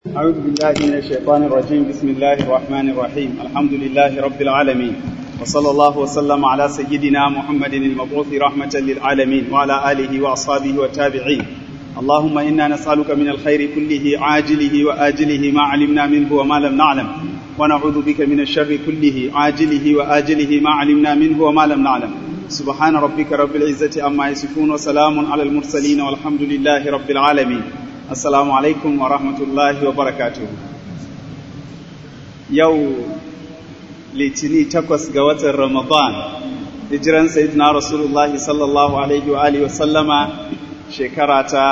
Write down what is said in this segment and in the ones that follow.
أعوذ بالله من الشيطان الرجيم بسم الله الرحمن الرحيم الحمد لله رب العالمين وصلى الله وسلم على سيدنا محمد المبعوث رحمة للعالمين وعلى آله وأصحابه والتابعين اللهم إنا نسألك من الخير كله عاجله وآجله ما علمنا منه وما لم نعلم ونعوذ بك من الشر كله عاجله وآجله ما علمنا منه وما لم نعلم سبحان ربك رب العزة عما يصفون وسلام على المرسلين والحمد لله رب العالمين Assalamu alaikum wa rahmatullahi wa barakatuh. Yau Litini takwas ga watan Ramadan, hijiran Sayyidina Rasulullahi sallallahu Alaihi wa Alihi wasallama shekara ta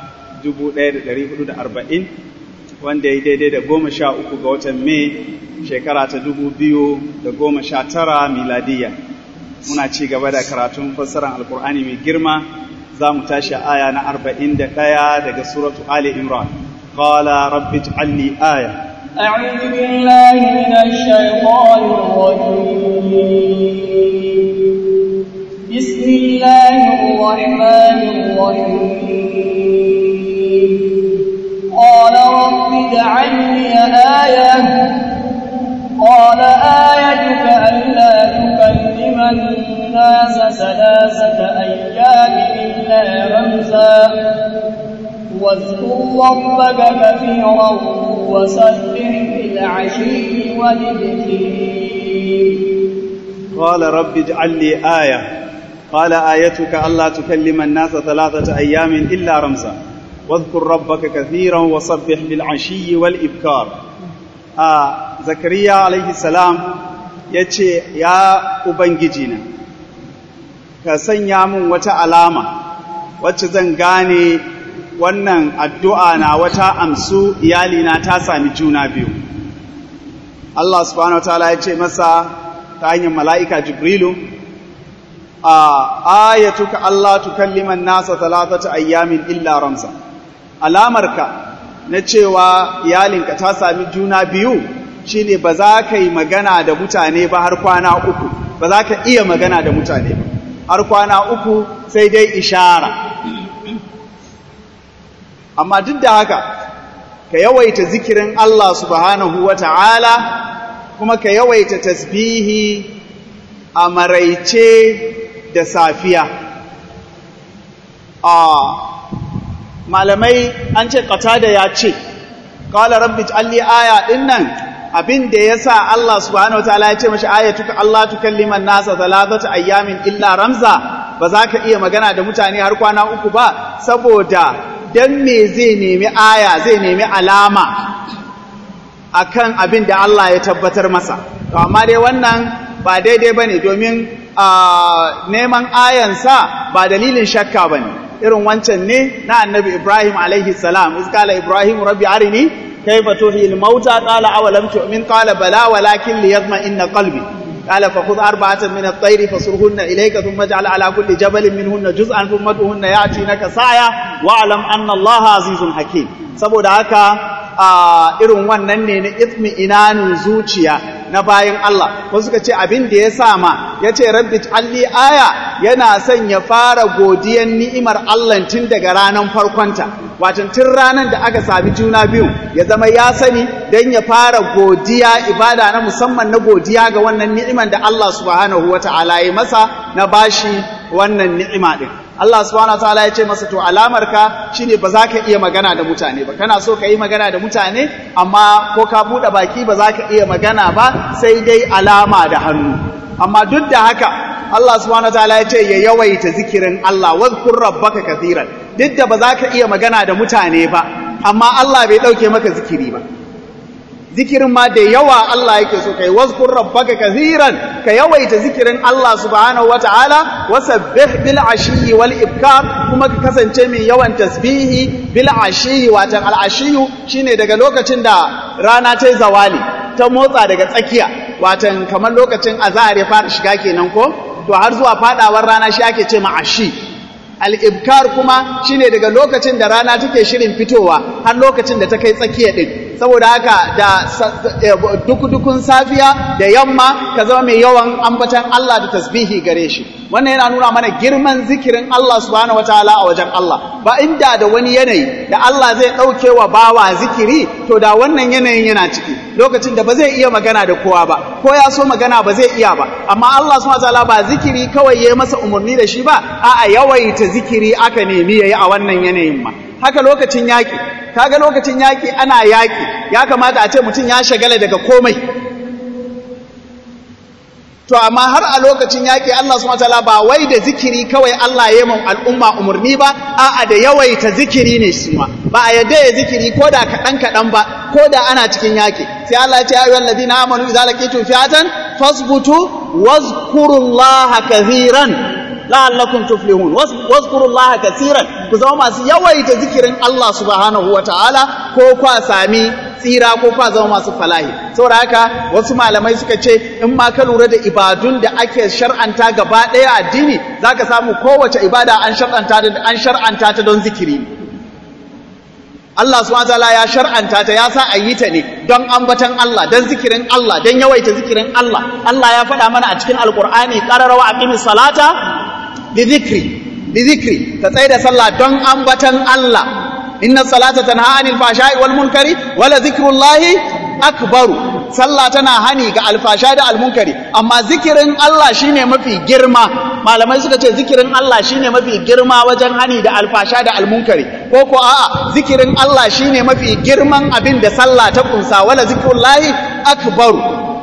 1440 wanda ya daidai da goma sha uku ga watan Mai shekara ta dubu biyu da goma sha tara miladiya. Muna ci gaba da karatun fassarar Alkur'ani mai girma za mu tashi aya na arba'in da ɗaya daga suratu Ali Imran. Qala rabbi ij'al li aya. أعوذ بالله من الشيطان الرجيم بسم الله الرحمن الرحيم قال رب اجعل لي آية قال آيتك ألا تكلم الناس ثلاثة أيام إلا رمزا واذكر ربك كثيرا وسبح بالعشي والإبكير قال رب اجعل لي آية قال آيتك ألا تكلم الناس ثلاثة أيام إلا رمزا واذكر ربك كثيرا وسبح بالعشي والإبكار آه زكريا عليه السلام yace ya ubangijina ka sanya min wata alama wacce zan gane wannan addu'a na wata amsu iyalina ta sami juna biyu Allah subhanahu wataala ya ce masa ta hanyar mala'ika Jibrilu a ayatuka Allah tukalliman nasa talatata ayyamin illa ramsa alamarka na cewa iyalinka ta sami juna biyu shine ba za ka yi magana da mutane ba har kwana uku ba za ka iya magana da mutane ba har kwana uku sai dai ishara amma duk da haka ka yawaita zikirin Allah subhanahu wa ta'ala kuma ka yawaita tasbihi a maraice da safiya a malamai an ce da ya ce ƙala rabbi alli aya ɗin nan abin da ya sa Allah subhanahu wataala ya ce mashi ayatuka Allah tukalliman nasa thalathata ayyamin illa ramza ba za ka iya magana da mutane har kwana uku ba saboda dan me zai nemi aya zai nemi alama akan abin da Allah ya tabbatar masa to amma dai wannan ba daidai bane domin neman ayansa ba dalilin shakka bane irin wancan ne na annabi Ibrahim alaihi salam iskala Ibrahim rabbi arini كيف تحيي الموتى قال أولم تؤمن قال بلى ولكن ليطمئن قلبي قال فخذ أربعة من الطير فصرهن إليك ثم اجعل على كل جبل منهن جزءا ثم ادعهن يأتينك سعيا واعلم أن الله عزيز حكيم saboda haka a irin wannan ne na ismi inanin zuciya na bayan Allah wasu suka ce abin da ya sama ya ce rabbi alli aya yana son ya fara godiyan ni'imar Allah tun daga ranar farkonta watan tun ranar da aka sami juna biyu ya zama ya sani don ya fara godiya ibada na musamman na godiya ga wannan ni'imar da Allah subhanahu wata'ala ya masa na bashi wannan ni'ima din Allah subhanahu wataala ya ce masa to alamarka shine ba za ka iya magana da mutane ba kana so ka yi magana da mutane amma ko ka buɗe baki ba za ka iya magana ba sai dai alama da hannu amma duk da haka Allah subhanahu wataala ya ce ya yawaita zikirin Allah wadhkur rabbaka kathiran duk da ba za ka iya magana da mutane ba amma Allah bai ɗauke maka zikiri ba zikirin ma da yawa Allah yake so kai wazkur rabbaka kathiran ka yawaita zikirin Allah subhanahu wataala wasabbih bil ashiyi wal ibkar kuma ka kasance mai yawan tasbihi bil ashiyi watan al ashiyu shine daga lokacin da rana ta zawali ta motsa daga tsakiya watan kamar lokacin azhar ya fara shiga kenan ko to har zuwa fadawar rana shi ake ce ma ashi al-ibkar kuma shine daga lokacin da rana take shirin fitowa har lokacin da ta kai tsakiya din saboda haka da duk-dukun safiya da yamma ka zama mai yawan ambatan Allah da tasbihi gare shi wannan yana nuna mana girman zikirin Allah subhanahu wataala a wajen Allah ba inda da wani yanayi da Allah zai ɗauke wa bawa zikiri to da wannan yanayin yana ciki lokacin da ba zai iya magana da kowa ba ko ya so magana ba zai iya ba amma Allah subhanahu wataala ba zikiri kawai ya masa umarni da shi ba a'a yawaita zikiri aka nemi yayi a wannan yanayin ma haka lokacin yaki kaga lokacin yaki ana yaki ya kamata a ce mutum ya shagala daga komai to amma har a lokacin yaƙi Allah subhanahu wataala ba wai da zikiri kawai Allah ya mun al'umma umarni ba a'a da yawaita zikiri ne shi ma ba a yadda ya zikiri ko da kaɗan kaɗan ba ko da ana cikin yaƙi sai Allah ya ce ayyuhal ladina amanu idza laqitum fi'atan fasbutu wazkurullaha kathiran la'allakum tuflihun wazkurullaha kathiran ku zama masu yawaita zikirin Allah subhanahu wataala ko kwa sami tsira ko kwa zama masu falahi saboda haka wasu malamai suka ce in ma ka lura da ibadun da ake shar'anta gaba ɗaya addini zaka samu kowace ibada an shar'anta ta an shar'anta ta don zikiri Allah subhanahu wataala ya shar'anta ta ya sa a yi ta ne don ambatan Allah don zikirin Allah don yawaita zikirin Allah Allah ya faɗa mana a cikin alkur'ani qararawa aqimis salata li dhikri li dhikri ka tsaya da sallah don ambatan Allah inna salata tanha anil fashai wal munkari wala zikrullahi akbaru sallah tana hani ga alfasha da almunkari amma zikirin Allah shine mafi girma malamai suka ce zikirin Allah shine mafi girma wajen hani da alfasha da almunkari ko ko a'a zikirin Allah shine mafi girman abin da sallah ta kunsa wala zikrullahi akbaru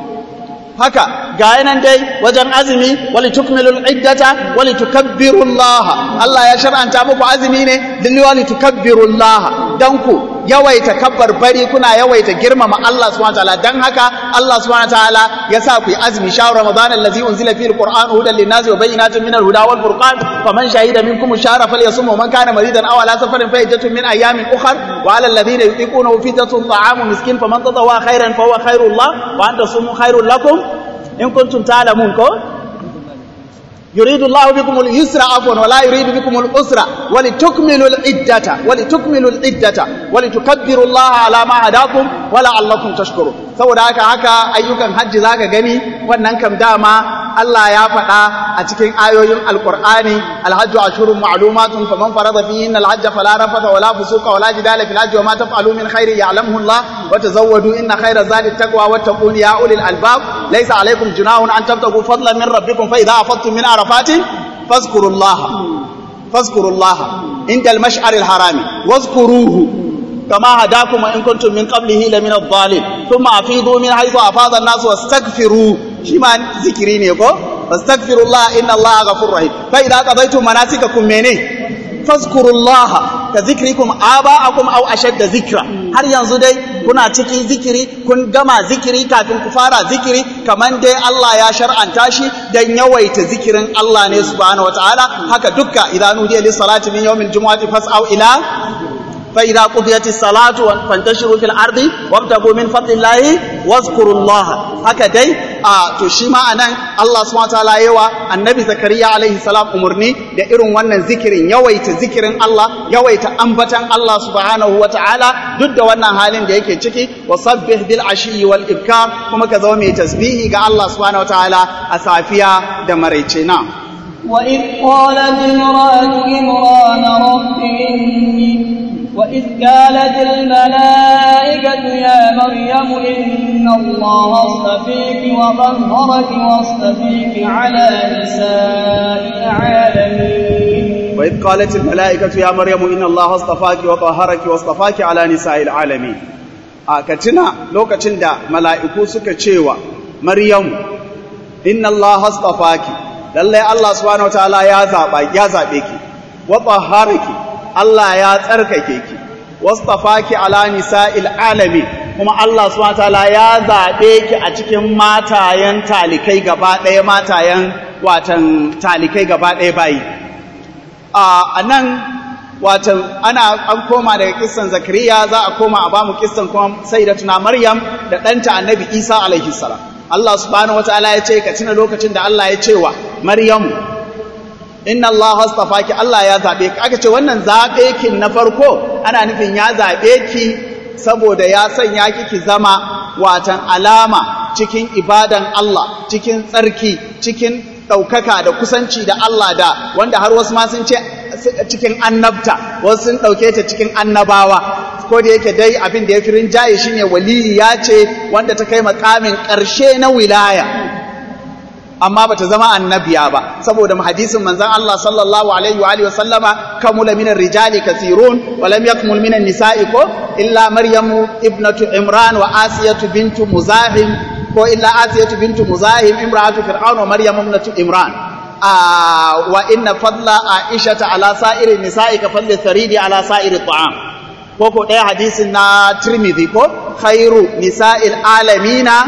haka ga yanan dai wajen azumi wali tukmilul iddata wali tukabbirullaha Allah ya shar'anta muku azumi ne dilli wali tukabbirullaha dan ku yawaita kabbar bari kuna yawaita girmama Allah subhanahu wataala dan haka Allah subhanahu wataala ya sa ku yi azumi shahru ramadan allazi unzila fihi alquran hudan linnasi wa bayyinatin minal huda wal furqan faman shahida minkum ash-shahra falyasum wa man kana maridan aw ala safarin fa iddatun min ayamin ukhra wa ala alladhina yutiqunahu fidyatun ta'amu miskin faman tadawwa khairan fa huwa khairul lahu wa an tasumu khairul lakum in kuntum ta'lamun ko يريد الله بكم اليسر عفوا ولا يريد بكم العسر ولتكملوا العدة ولتكملوا العدة ولتكبروا الله على ما هداكم ولعلكم تشكرون saboda haka haka ayyukan hajji zaka gani wannan kam dama Allah ya faɗa a cikin ayoyin alqur'ani alhajju ashurun ma'lumatun faman farada fihi alhajj fala rafata wala fusuqa wala jidala fil hajji wama taf'alu min khairin ya'lamuhu Allah wa tazawwadu inna khayra zadi taqwa wattaquni ya ulil albab laysa alaykum junahun an tabtagu fadlan min rabbikum fa idha afadtum min arafatin fazkurullaha fazkurullaha inda al-mash'ar al-harami wazkuruhu كما هداكم وإن كنتم من قبله لمن الضالين ثم أفيضوا من حيث أفاض الناس واستغفروا شما ذكرين يقول واستغفروا الله إن الله غفور رحيم فإذا قضيتم مناسككم منه فاذكروا الله كذكركم آباءكم أو أشد ذكرا har yanzu dai kuna cikin zikiri kun gama zikiri kafin ku fara zikiri kaman dai Allah ya shar'anta shi dan yawaita zikirin Allah ne subhanahu wataala haka dukka idan nudiya lis salati min yawmil jumu'ati fas'au ila فإذا قضيت الصلاة فانتشروا في الأرض وابتغوا من فضل الله واذكروا الله هكذا a to shi ma anan Allah subhanahu wataala yawa annabi zakariya alaihi salam umurni da irin wannan zikirin yawaita zikirin Allah yawaita ambatan Allah subhanahu wataala duk da wannan halin da yake ciki wasabbih bil ashi wal ibkar kuma ka zama mai tasbihi ga Allah subhanahu wataala a safiya da maraice na وإذ قالت امرأة عمران رب إني وإذ قالت الملائكة يا مريم إن الله اصطفيك وطهرك واصطفيك على نساء العالمين وإذ قالت الملائكة يا مريم إن الله اصطفاك وطهرك واصطفاك على نساء العالمين akatina lokacin da mala'iku suka cewa Maryam inna Allah astafaki lallai Allah subhanahu wataala ya zaba ya zabe ki wa tahharaki Allah ya tsarkake ki wastafaki ala nisa'il alamin kuma Allah subhanahu wataala ya zabe ki a cikin matayen talikai gaba ɗaya matayen watan talikai gaba ɗaya bayi a nan watan ana an koma daga kissan zakariya za a koma a bamu kissan kuma sayyidatuna maryam da ɗanta annabi isa alaihi salam Allah subhanahu wataala ya ce ka tuna lokacin da Allah ya ce wa maryamu inna Allah astafaki Allah ya zabe ki aka ce wannan zabe ki na farko ana nufin ya zabe ki saboda ya sanya kiki zama watan alama cikin ibadan Allah cikin tsarki cikin ɗaukaka da kusanci da Allah da wanda har wasu ma sun ce cikin annabta wasu sun ɗauke ta cikin annabawa ko da yake dai abin da ya fi rinjaye shine waliyi ya ce wanda ta kai makamin ƙarshe na wilaya amma bata zama annabiya ba saboda hadisin manzon Allah sallallahu alaihi wa alihi wasallama kamula minar rijali kathirun wa lam yakmul minan nisa'i ko illa maryamu ibnatu imran wa asiyatu bintu muzahim ko illa asiyatu bintu muzahim imra'atu fir'aun wa maryamu ibnatu imran wa inna fadla aisha ala sa'iri nisa'i ka fadli tharidi ala sa'iri ta'am ko ko ɗaya hadisin na tirmidhi ko khairu nisa'il alamina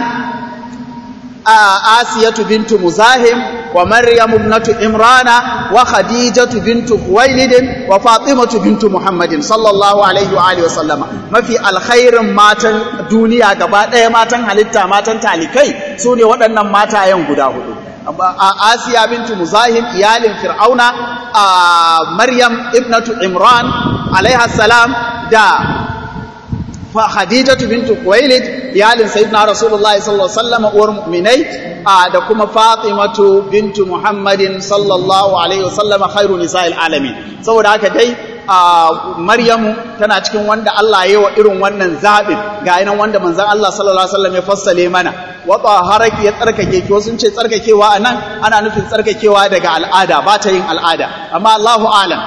آسية بنت مزاحم ومريم ابنة إمران وخديجة بنت خويلد وفاطمة بنت محمد صلى الله عليه وآله وسلم ما في الخير ماتن دنيا gaba ɗaya matan halitta matan talikai su ne waɗannan matayen guda hudu Asiya bintu Muzahim iyalin Fir'auna Maryam ibnatu Imran alaiha salam da Khadijatu bintu Khuwailid iyalin Sayyidina Rasulullah sallallahu alaihi wasallam uwar mu'minai da kuma Fatimatu bintu Muhammadin sallallahu alaihi wasallam khairu nisa'il alamin saboda haka dai Maryamu tana cikin wanda Allah ya yi wa irin wannan zabin ga yanan wanda manzon Allah sallallahu alaihi wasallam ya fassale mana wa taharaki ya tsarkake ki wasu ce tsarkakewa anan ana nufin tsarkakewa daga al'ada ba ta yin al'ada amma Allahu alam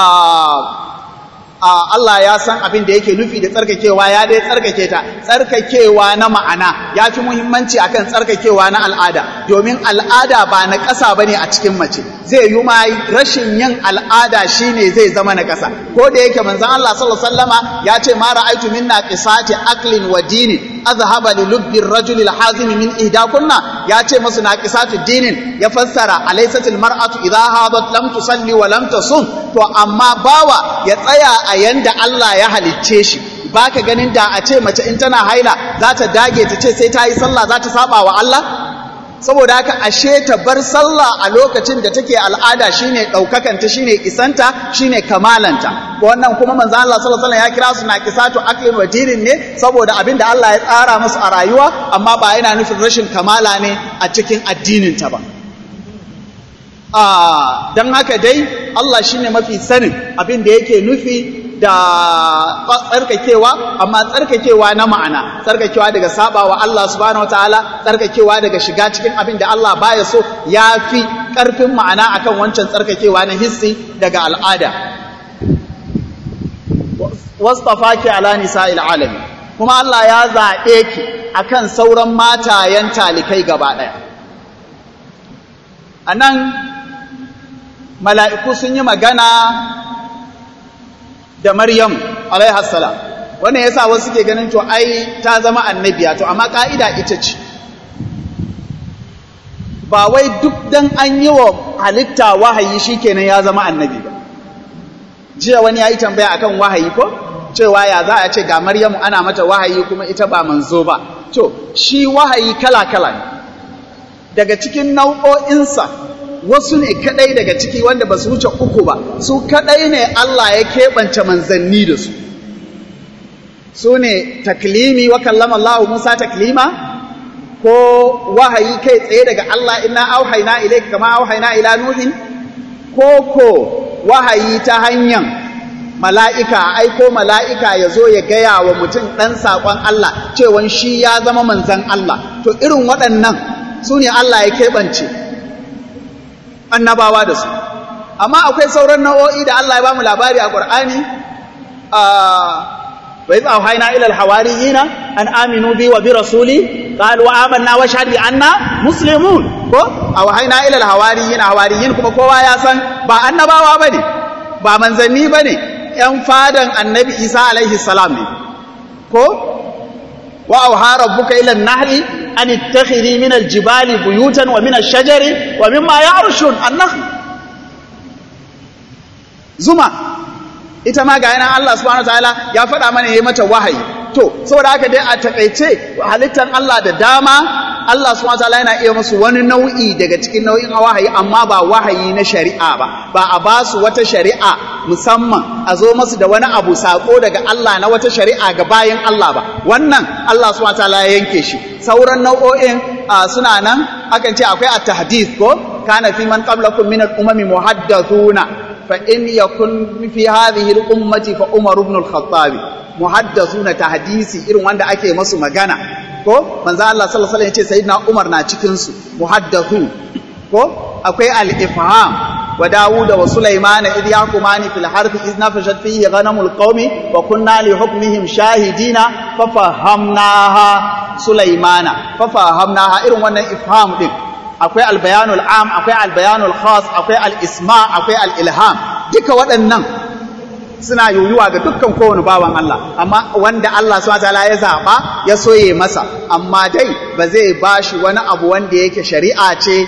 Allah ya san abin da yake nufi da tsarkakewa ya dai tsarkake ta tsarkakewa na ma'ana ya fi muhimmanci akan tsarkakewa na al'ada domin al'ada ba na ƙasa bane a cikin mace zai yi ma rashin yin al'ada shine zai zama na ƙasa ko da yake manzon Allah sallallahu alaihi wasallama ya ce ma ra'aytu minna qisati aqlin wa dinin azhaba li lubbi ar-rajuli al-hazim min ihdakunna ya ce musu naqisatu dinin ya fassara alaysatil mar'atu idha hadat lam tusalli wa lam tasum to amma bawa ya tsaya a yanda Allah ya halicce shi baka ganin da a ce mace in tana haila za ta dage ta ce sai ta yi sallah za ta saba wa Allah saboda haka ashe ta bar sallah a lokacin da take al'ada shine daukakanta shine isanta shine kamalanta wannan kuma manzo Allah sallallahu alaihi wasallam ya kira su naqisatu aqlin wa dinin ne saboda abin da Allah ya tsara musu a rayuwa amma ba yana nufin rashin kamala ne a cikin addinin ta ba a dan haka dai Allah shine mafi sanin abin da yake nufi da tsarkakewa amma tsarkakewa na ma'ana tsarkakewa daga sabawa Allah subhanahu wataala tsarkakewa daga shiga cikin abin da Allah baya so ya fi ƙarfin ma'ana akan wancan tsarkakewa na hissi daga al'ada wastafaki ala nisa'il alamin kuma Allah ya zaɓe ki akan sauran matayen talikai gaba ɗaya anan mala'iku sun yi magana da Maryam alaihassalam wannan yasa wasu suke ganin to ai ta zama annabiya to amma ka'ida ita ce ba wai duk dan an yi wa halitta wahayi shikenan ya zama annabi ba jiya wani yayi tambaya akan wahayi ko cewa ya za a ce ga Maryamu ana mata wahayi kuma ita ba manzo ba to shi wahayi kala kala ne daga cikin nau'o'insa wasu ne kadai daga ciki wanda ba su wuce uku ba su kadai ne Allah ya keɓance manzanni da su su ne taklimi wa kallama Allah Musa taklima ko wahayi kai tsaye daga Allah inna auhayna ilayka kama auhayna ila nuhin ko ko wahayi ta hanyar mala'ika aiko mala'ika ya zo ya gaya wa mutum ɗan saƙon Allah cewan shi ya zama manzan Allah to irin waɗannan su ne Allah ya keɓance annabawa da su amma akwai sauran nau'o'i da Allah ya ba mu labari a Qur'ani wa idh awhayna ila al-hawariyina an aminu bi wa bi rasuli qalu amanna wa shahid bi anna muslimun ko awhayna ila al-hawariyina hawariyin kuma kowa ya san ba annabawa bane ba manzanni bane yan fadan annabi Isa alaihi salam ne ko wa awha rabbuka ila an-nahli an ittakhidhi min al-jibali buyutan wa min ash-shajari wa mimma ya'rushun an-nahl zuma ita ma ga yana Allah subhanahu wataala ya faɗa mana yayi mata wahayi to saboda haka dai a takaice halittar Allah da dama Allah subhanahu wataala yana iya musu wani nau'i daga cikin nau'in wahayi amma ba wahayi na shari'a ba ba a ba su wata shari'a musamman a zo masu da wani abu sako daga Allah na wata shari'a ga bayan Allah ba wannan Allah subhanahu wataala ya yanke shi sauran nau'o'in suna nan akan ce akwai at-tahdith ko kana fi man qablakum min al-umami muhaddathuna fa in yakun fi hadhihi al-ummati fa Umar ibn al-Khattab muhaddathuna tahdisi irin wanda ake masu magana ko manzo Allah sallallahu alaihi wasallam yace sayyidina Umar na cikin su muhaddathu ko akwai al-ifham wa Dawud wa Sulaiman idh yaqumani fil harth idh nafashat fihi ghanamul qaumi wa kunna li hukmihim shahidina fa fahamnaha Sulaimana fa fahamnaha irin wannan ifham din akwai al-bayanul am akwai al-bayanul khas akwai al-isma akwai al-ilham duka waɗannan suna yoyuwa ga dukkan kowane bawan Allah amma wanda Allah subhanahu wataala ya zaba ya soye masa amma dai ba zai bashi wani abu wanda yake shari'a ce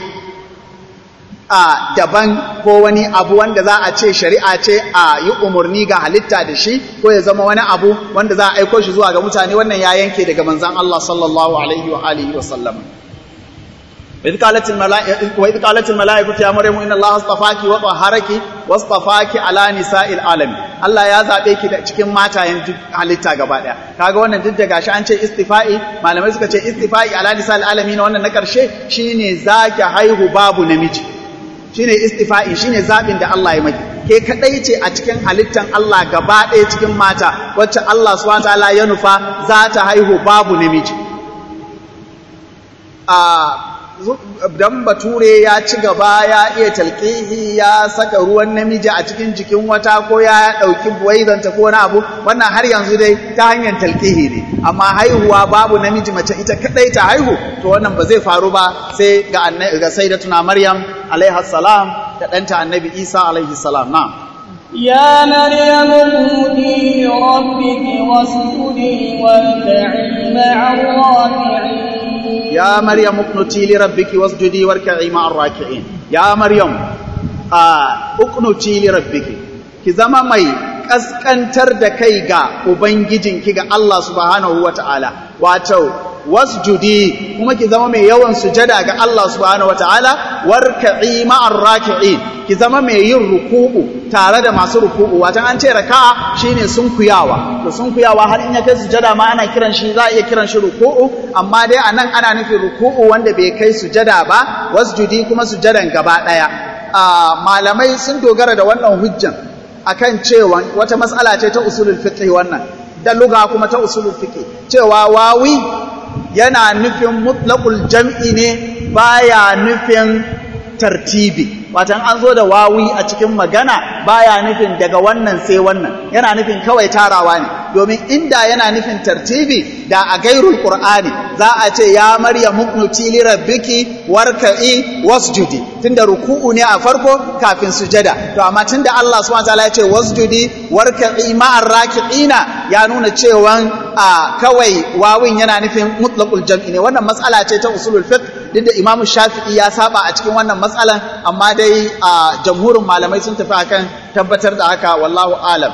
a daban ko wani abu wanda za a ce shari'a ce a yi umarni ga halitta da shi ko ya zama wani abu wanda za a aiko shi zuwa ga mutane wannan ya yanke daga manzon Allah sallallahu alaihi wa alihi wa sallam وإذ قالت الملائكة وإذ قالت الملائكة يا مريم إن الله اصطفاك وطهرك واصطفاك على نساء العالم Allah ya zabe ki da cikin matayen halitta gaba daya kaga wannan duk da gashi an ce istifa'i malamai suka ce istifa'i ala nisa'il alamin wannan na karshe shine zaki haihu babu namiji shine istifa'i shine zabin da Allah ya maki ke kadai ce a cikin halittan Allah gaba daya cikin mata wacce Allah subhanahu wa ta'ala ya nufa za ta haihu babu namiji a dan bature ya ci gaba ya iya talqihi ya saka ruwan namiji a cikin jikin wata ko ya dauki buwaizanta ko wani abu wannan har yanzu dai ta hanyar talqihi ne amma haihuwa babu namiji mace ita kadai ta haihu to wannan ba zai faru ba sai ga ga sayyidatuna maryam alaiha salam da danta annabi isa alaihi salam na'am يا مريم قوتي لربك واسجدي واركعي مع الراكعين يا مريم اقنتي لربك واسجدي واركعي مع الراكعين يا مريم اقنتي لربك ki zama mai kaskantar da kai ga ubangijinki ga Allah subhanahu wataala wato wasjudi kuma ki zama mai yawan sujada ga Allah subhanahu wataala warka'i ma'ar raki'in ki zama mai yin ruku'u tare da masu ruku'u watan an ce raka'a shine sunkuyawa to sunkuyawa har in ya kai sujada ma ana kiran shi za a iya kiran shi ruku'u amma dai anan ana nufin ruku'u wanda bai kai sujada ba wasjudi kuma sujadan gaba daya malamai sun dogara da wannan hujjan akan cewa wata matsala ce ta usulul fiqh wannan da lugha kuma ta usulul fiqh cewa wawi yana nufin mutlaqul jam'i ne baya nufin tartibi watan an zo da wawi a cikin magana baya nufin daga wannan sai wannan yana nufin kawai tarawa ne domin inda yana nufin tartibi da a gairul qur'ani za a ce ya maryam muqnuti li rabbiki warka'i wasjudi tunda ruku'u ne a farko kafin sujada to amma tunda Allah subhanahu wataala ya ce wasjudi warka'i ma'ar raki'ina ya nuna cewa a kawai wawin yana nufin mutlaqul jam'i ne wannan matsala ce ta usulul fiqh duk da Imam Shafi'i ya saba a cikin wannan matsalan amma dai a jamhurin malamai sun tafi akan tabbatar da haka wallahu alam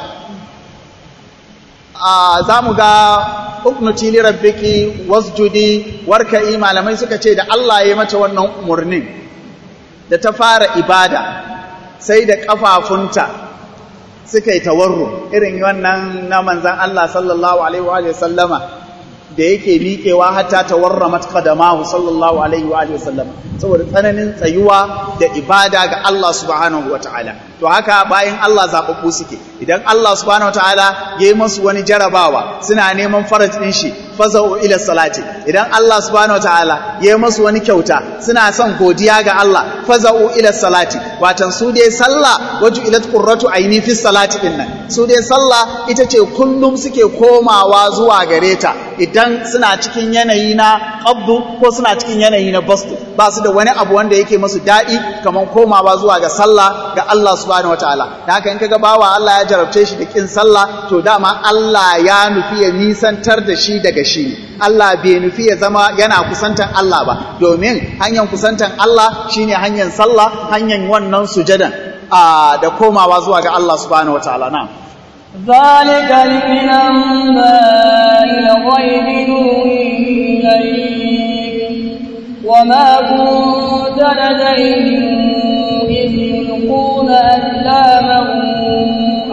za mu ga uknuti li rabbiki wasjudi warka'i malamai suka ce da Allah ya mata wannan umurnin da ta fara ibada sai da kafafunta suka yi tawarru irin wannan na manzan Allah sallallahu alaihi wa sallama da yake miƙewa hatta tawarramat qadamahu sallallahu alaihi wa sallama saboda tsananin tsayuwa da ibada ga Allah subhanahu wa ta'ala to haka bayan Allah zaɓaɓɓu suke idan Allah subhanahu wa ta'ala ya yi masu wani jarabawa suna neman faraj ɗin shi faza'u ila salati idan Allah subhanahu wa ta'ala ya yi masu wani kyauta suna son godiya ga Allah faza'u ila salati watan su dai sallah waju ila qurratu aini fi salati din nan su dai sallah ita ce kullum suke komawa zuwa gare ta idan suna cikin yanayi na qabdu ko suna cikin yanayi na bastu ba su da wani abu wanda yake masu daɗi kamar komawa zuwa ga sallah ga Allah subhanahu wataala da haka in kaga bawa Allah ya jarabce shi da kin sallah to dama Allah ya nufi ya nisantar da shi daga shi ne Allah bai nufi ya zama yana kusantan Allah ba domin hanyar kusantan Allah shine hanyar sallah hanyar wannan sujadan da komawa zuwa ga Allah subhanahu wataala na'am ذلك من أنباء الغيب نوحيه إليك وما كنت لديهم إذ يلقون أسلامهم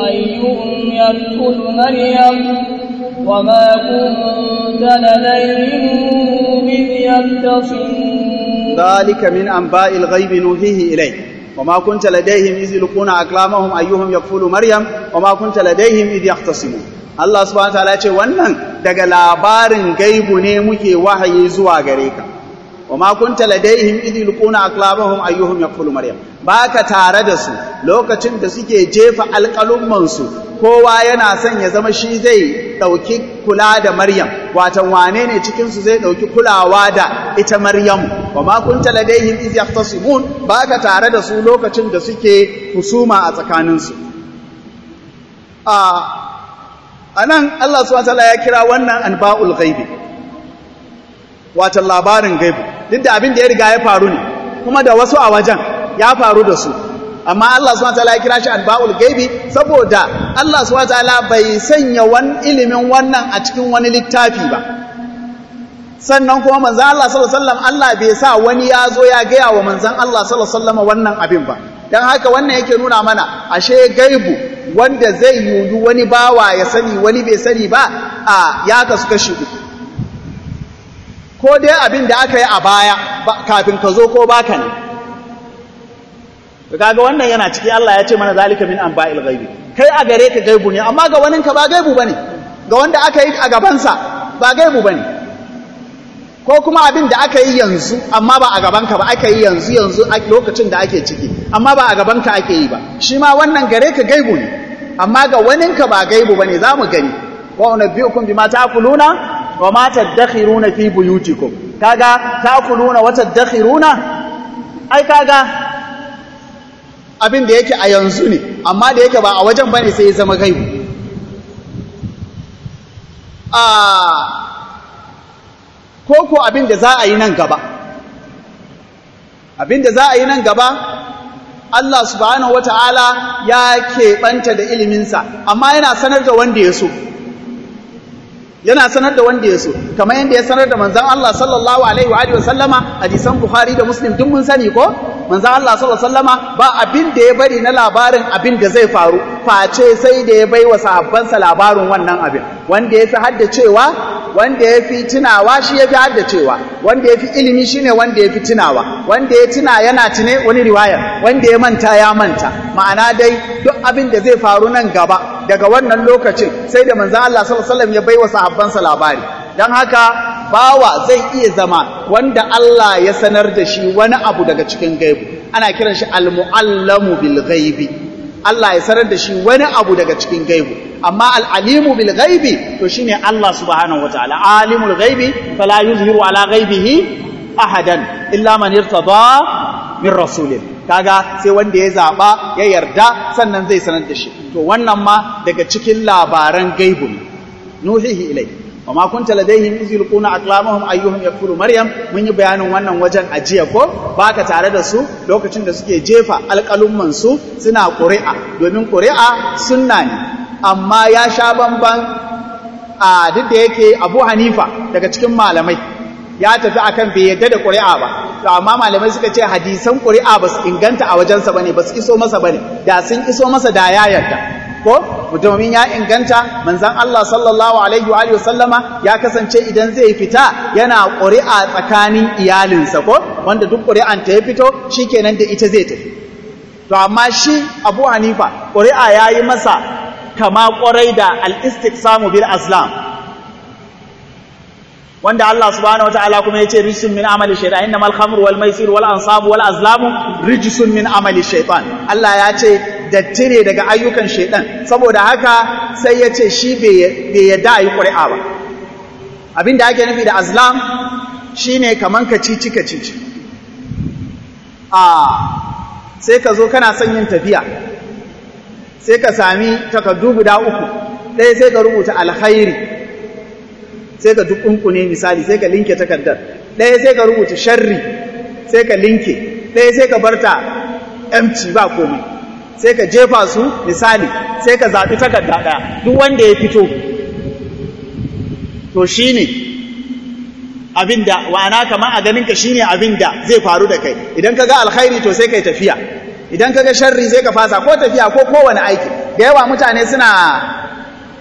يدخل مريم وما كنت لديهم إذ يختصمون ذلك من أنباء الغيب نوحيه إليك وما كنت لديهم إذ يلقون أقلامهم أيهم يكفل مريم وما كنت لديهم إذ يختصمون Allah subhanahu wataala ce wannan daga labarin gaibu ne muke wahayi zuwa gare ka wa ma kunta ladaihim idh yulquna aqlabahum ayyuhum yaqulu maryam baka tare da su lokacin da suke jefa alƙalumman su kowa yana son ya zama shi zai dauki kula da maryam watan wane ne cikin su zai dauki kulawa da ita maryam wa ma kunta ladaihim idh yahtasimun baka tare da su lokacin da suke husuma a tsakanin su a anan Allah subhanahu wataala ya kira wannan anba'ul ghaibi watan labarin gaibu duk da abin da ya riga ya faru ne kuma da wasu a wajen ya faru da su amma Allah subhanahu wataala ya kira shi anba'ul gaibi saboda Allah subhanahu wataala bai sanya wani ilimin wannan a cikin wani littafi ba sannan kuma manzon Allah sallallahu alaihi wasallam Allah bai sa wani ya zo ya gaya wa manzon Allah sallallahu alaihi wasallam wannan abin ba dan haka wannan yake nuna mana ashe gaibu wanda zai yuyu wani bawa ya sani wani bai sani ba a ya kasu kashi uku ko dai abin da aka yi a baya kafin ka zo ko baka ne kaga wannan yana ciki Allah ya ce mana zalika min anba'il ghaibi kai a gare ka gaibu ne amma ga wani ka ba gaibu bane ga wanda aka yi a gabansa ba gaibu bane ko kuma abin da aka yi yanzu amma ba a gabanka ba aka yi yanzu yanzu a lokacin da ake ciki amma ba a gabanka ake yi ba shi ma wannan gare ka gaibu ne amma ga waninka ba gaibu bane za mu gani wa unabbiukum bima ta'kuluna wa ma tadakhiruna fi buyutikum kaga ta'kuluna wa tadakhiruna ai kaga abin da yake a yanzu ne amma da yake ba a wajen bane sai ya zama gaibu a ko ko abin da za a yi nan gaba abin da za a yi nan gaba Allah subhanahu wata'ala ya keɓanta da iliminsa amma yana sanar da wanda ya so yana sanar da wanda ya so kamar yadda ya sanar da manzan Allah sallallahu alaihi wa sallama hadisan Bukhari da Muslim duk mun sani ko manzan Allah sallallahu alaihi sallama ba abin da ya bari na labarin abin da zai faru face sai da ya bai wa sahabbansa labarin wannan abin wanda ya fi haddacewa wanda ya fi tunawa shi ya fi haddacewa wanda ya fi ilimi shi ne wanda ya fi tunawa wanda ya tuna yana tune wani riwaya wanda ya manta ya manta ma'ana dai duk abin da zai faru nan gaba daga wannan lokacin sai da manzan Allah sallallahu alaihi wasallam ya bai wa sahabbansa labari don haka bawa zai iya zama wanda Allah ya sanar da shi wani abu daga cikin gaibu ana kiran shi al-mu'allamu bil ghaibi Allah ya sanar da shi wani abu daga cikin gaibu amma al'alimu bil ghaibi to shine Allah subhanahu wataala alimul ghaibi fala yuzhiru ala ghaibihi ahadan illa man irtada min rasulin kaga sai wanda ya zaba ya yarda sannan zai sanar da shi to wannan ma daga cikin labaran gaibu ne nuhihi ilai wa ma kunta ladaihim iz yulquna aqlamahum ayyuhum yakfuru maryam mun yi bayanin wannan wajen ajiya ko baka tare da su lokacin da suke jefa alƙalumman su suna ƙuri'a domin ƙuri'a sunna ne amma ya sha bamban a duk da yake Abu Hanifa daga cikin malamai ya tafi akan bai yadda da ƙuri'a ba to amma malamai suka ce hadisan ƙuri'a ba su inganta a wajensa bane ba su iso masa bane da sun iso masa da ya yarda ko domin ya inganta manzon Allah sallallahu alaihi wa alihi wasallama ya kasance idan zai fita yana ƙuri'a tsakanin iyalinsa ko wanda duk ƙuri'an ta ya fito shikenan da ita zai tafi to amma shi Abu Hanifa ƙuri'a yayi masa kama ƙwarai da al-istiqsamu bil aslam wanda Allah subhanahu wataala kuma yace rijsun min amali shaytan innamal khamru wal maisir wal ansabu wal azlamu rijsun min amali shaytan Allah ya ce datti ne daga ayyukan shaytan saboda haka sai ya ce shi bai yadda ayi ƙuri'a ba abinda ake nufi da azlam shine kaman kacici kacici a sai ka zo kana son yin tafiya sai ka sami takardu guda uku ɗaya sai ka rubuta alkhairi sai ka dukunkune misali sai ka linke takardar ɗaya sai ka rubuta sharri sai ka linke ɗaya sai ka barta empty ba komai sai ka jefa su misali sai ka zaɓi takarda ɗaya duk wanda ya fito to shi ne abinda wa'ana kamar a ganinka shi ne abinda zai faru da kai idan ka ga alkhairi to sai ka yi tafiya idan ka ga sharri sai ka fasa ko tafiya ko kowane aiki da yawa mutane suna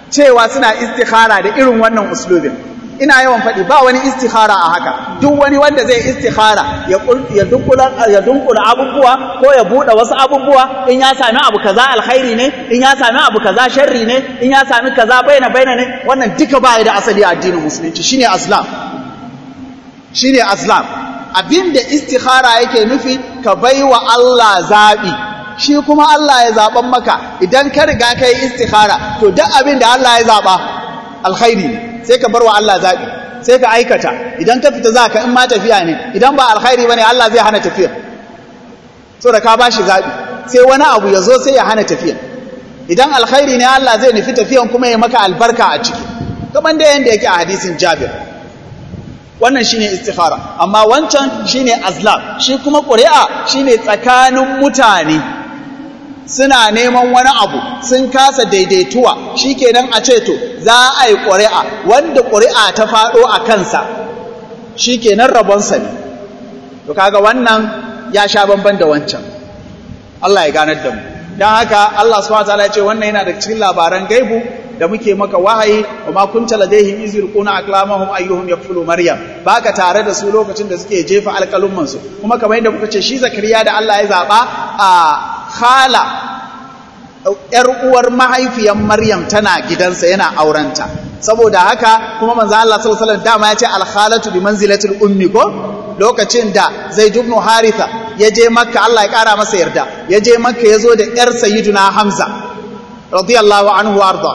cewa suna istikhara da irin wannan uslubin ina yawan faɗi ba wani istikhara a haka duk wani wanda zai istikhara ya dunkula ya dunkula abubuwa ko ya buɗe wasu abubuwa in ya sami abu kaza alkhairi ne in ya sami abu kaza sharri ne in ya sami kaza baina baina ne wannan duka ba da asali a addinin musulunci shine aslam shine aslam abinda istikhara yake nufi ka baiwa Allah zabi shi kuma Allah ya zaban maka idan ka riga kai istikhara to duk abin da Allah ya zaba alkhairi ne sai ka bar wa Allah zaɓi sai ka aikata idan ka fita za ka in ma tafiya ne idan ba alkhairi ba ne Allah zai hana tafiya so da ka ba shi zaɓi sai wani abu ya zo sai ya hana tafiya idan alkhairi ne Allah zai nufi tafiyan kuma ya maka albarka a ciki kamar da yanda yake a hadisin Jabir wannan shine istikhara amma wancan shine azlam shi kuma ƙuri'a shine tsakanin mutane suna neman wani abu sun kasa daidaituwa shikenan a ce to za a yi ƙuri'a wanda ƙuri'a ta faɗo a kansa shikenan rabonsa ne to kaga wannan ya sha bamban da wancan Allah ya ganar da mu don haka Allah subhanahu wataala ya ce wannan yana da cikin labaran gaibu da muke maka wahayi wa ma kunta ladaihim iz yulquna aqlamahum ayyuhum yakfulu maryam baka tare da su lokacin da suke jefa alƙalumman su kuma kamar yadda muka ce shi zakariya da Allah ya zaba a khala ‘yar uwar mahaifiyan Maryam tana gidansa yana aurenta, saboda haka kuma manzo Allah sallallahu dama ya ce alhalatu bi manzilatil ummi ko lokacin da Zaid ibn Haritha ya je Makka Allah ya kara masa yarda ya je Makka ya zo da ‘yar Sayyiduna Hamza radiyallahu anhu arda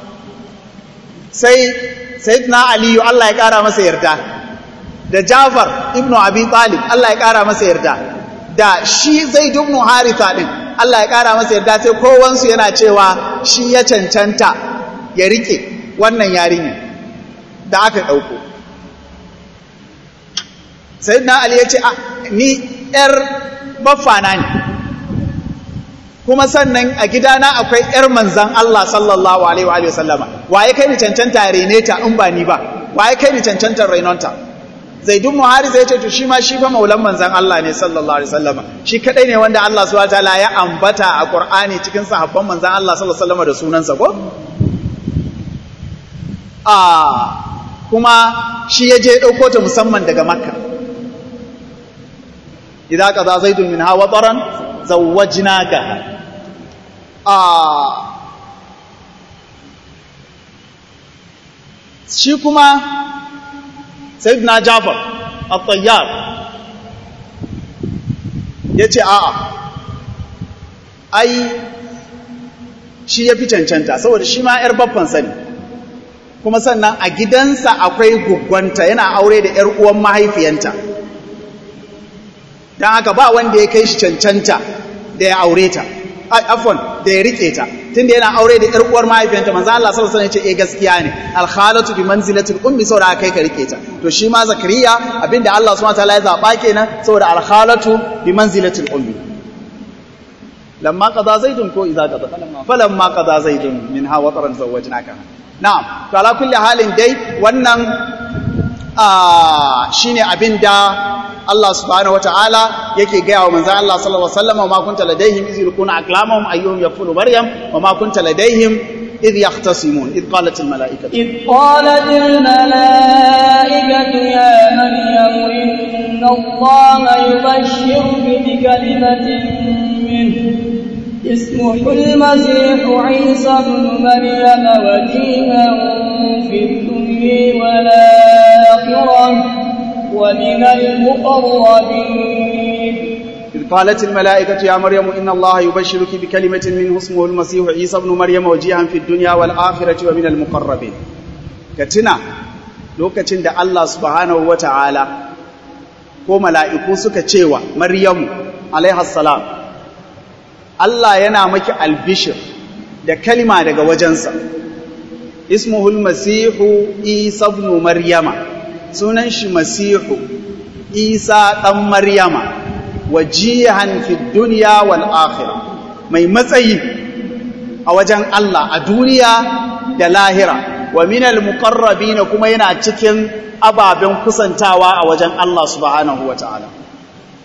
sai Sayyidina Ali Allah ya kara masa yarda da Jafar ibn Abi Talib Allah ya kara masa yarda da shi Zaid ibn Haritha din Allah ya ƙara masa yarda sai kowansu yana cewa shi ya cancanta ya rike wannan yarinya da aka ɗauko. Sai na Ali ya ce, Ni ‘yar baffana ne, kuma sannan a gidana akwai ‘yar manzan Allah sallallahu Alaihi wa sallama, waye kai ni cancanta rene ta in ba ni ba, waye kai ni cancantar rainonta. zaidun muhari zai ce to shi ma shi fa maulan manzan Allah ne sallallahu alaihi wasallam shi kadai ne wanda Allah subhanahu wataala ya ambata a Qur'ani cikin sahabban manzan Allah sallallahu alaihi wasallam da sunansa ko a kuma shi ya je dauko ta musamman daga Makka idza qada zaidun minha wataran zawwajnaka a shi kuma sayyidina Jafar at-Tayyar yace a'a ai shi yafi cancanta saboda shi ma yar babban sani kuma sannan a gidansa akwai guggwanta yana aure da yar uwan mahaifiyanta dan haka ba wanda ya kai shi cancanta da ya aure ta afwan da ya rike ta tunda yana aure da ƴar uwar mahaifiyanta manzo Allah sallallahu alaihi wasallam ya ce eh gaskiya ne al khalatu bi manzilatil ummi saboda kai ka rike ta to shi ma zakariya abinda Allah subhanahu wataala ya zaba kenan saboda al khalatu bi manzilatil ummi lamma qada zaidun ko idza qada falamma qada zaidun minha wataran zawwajnaka na'am to ala kulli halin dai wannan shine abinda Allah subhanahu wataala yake gaya wa manzon Allah sallallahu alaihi wasallam ma kunta ladaihim iz yulquna aqlamahum ayyuhum yakfulu maryam wa ma kunta ladaihim إذ يختصمون إذ قالت الملائكة إذ قالت الملائكة يا مريم إن الله يبشرك بكلمة منه اسمه المسيح عيسى بن مريم وجيها في الدنيا والآخرة ومن المقربين إذ قالت الملائكة يا مريم إن الله يبشرك بكلمة منه اسمه المسيح عيسى بن مريم وجيها في الدنيا والآخرة ومن المقربين كتنا lokacin da Allah subhanahu wa ta'ala ko mala'iku suka cewa Maryamu alaihassalam Allah yana maki albishir da kalima daga wajensa ismuhul masihu isa ibn maryama sunan shi masihu isa ɗan maryama wajihan fi duniya wal akhirah mai matsayi a wajen Allah a duniya da lahira wa minal muqarrabin kuma yana cikin ababen kusantawa a wajen Allah subhanahu wataala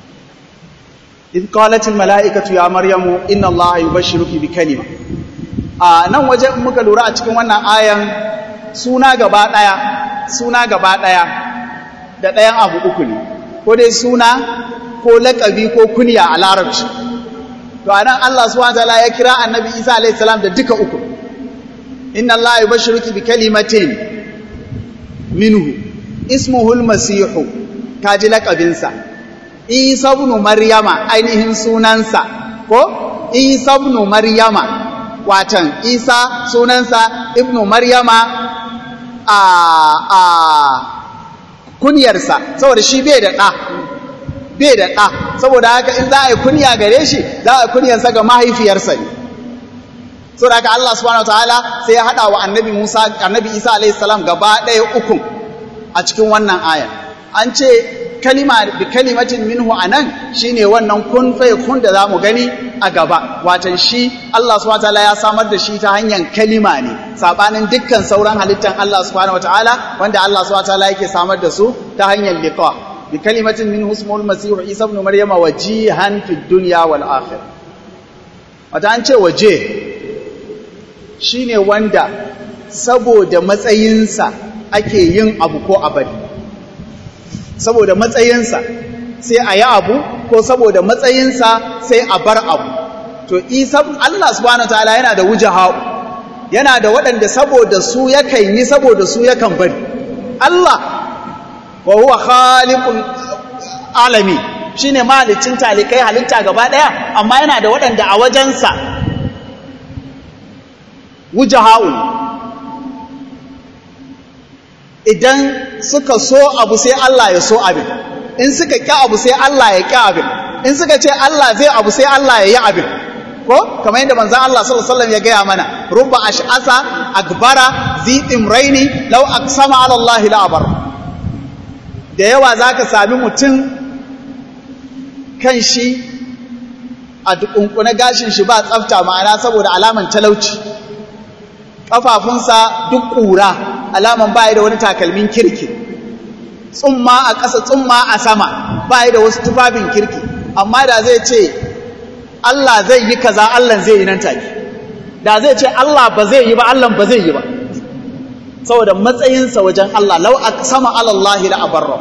إذ قالت الملائكة يا مريم إن الله يبشرك بكلمة a nan waje muka lura a cikin wannan ayan suna gaba ɗaya suna gaba ɗaya da ɗayan abu uku ne ko dai suna ko laƙabi ko kunya a larabci to anan Allah subhanahu wataala ya kira annabi Isa alayhi salam da duka uku inna Allah yubashshiruki bi kalimatin minhu ismuhu al-masih kaji laqabinsa Isa ibn Maryama ainihin sunansa ko Isa ibn Maryama watan Isa sunansa ibn Maryama a a kunyarsa saboda shi bai da ɗa bai da ɗa saboda haka in za a yi kunya gare shi za a yi kunyarsa ga mahaifiyarsa ne saboda haka Allah subhanahu wataala sai ya haɗa wa annabi Musa annabi Isa alayhi salam gaba ɗaya uku a cikin wannan aya an ce kalima bi kalimatin minhu anan shine wannan kun fa kun da zamu gani a gaba watan shi Allah subhanahu wataala ya samar da shi ta hanyar kalima ne sabanin dukkan sauran halittan Allah subhanahu wataala wanda Allah subhanahu wataala yake samar da su ta hanyar liqa بكلمة منه اسمه المسيح عيسى ابن مريم وجيها في الدنيا والآخرة wata an ce waje shine wanda saboda matsayinsa ake yin abu ko abadi saboda matsayinsa sai a yi abu ko saboda matsayinsa sai a bar abu to isa Allah subhanahu wataala yana da wujaha'u yana da waɗanda saboda su yakan yi saboda su yakan bari Allah wa huwa khaliqul alami shine mahalicin talikai halitta gaba daya amma yana da waɗanda a wajensa wujaha'un idan suka so abu sai Allah ya so abin in suka ƙi abu sai Allah ya ƙi abin in suka ce Allah zai abu sai Allah ya yi abin ko kamar yadda manzon Allah sallallahu alaihi wasallam ya gaya mana rubba ash'asa akbara zi imraini law aqsama ala Allah la abar da yawa zaka sami mutum kan shi a dukunkune gashin shi ba tsafta ma'ana saboda alaman talauci kafafunsa duk ƙura alaman ba da wani takalmin kirki tsumma a ƙasa tsumma a sama ba da wasu tufafin kirki amma da zai ce Allah zai yi kaza Allah zai yi nan take da zai ce Allah ba zai yi ba Allah ba zai yi ba saboda matsayinsa wajen Allah lau sama alallahi la abarra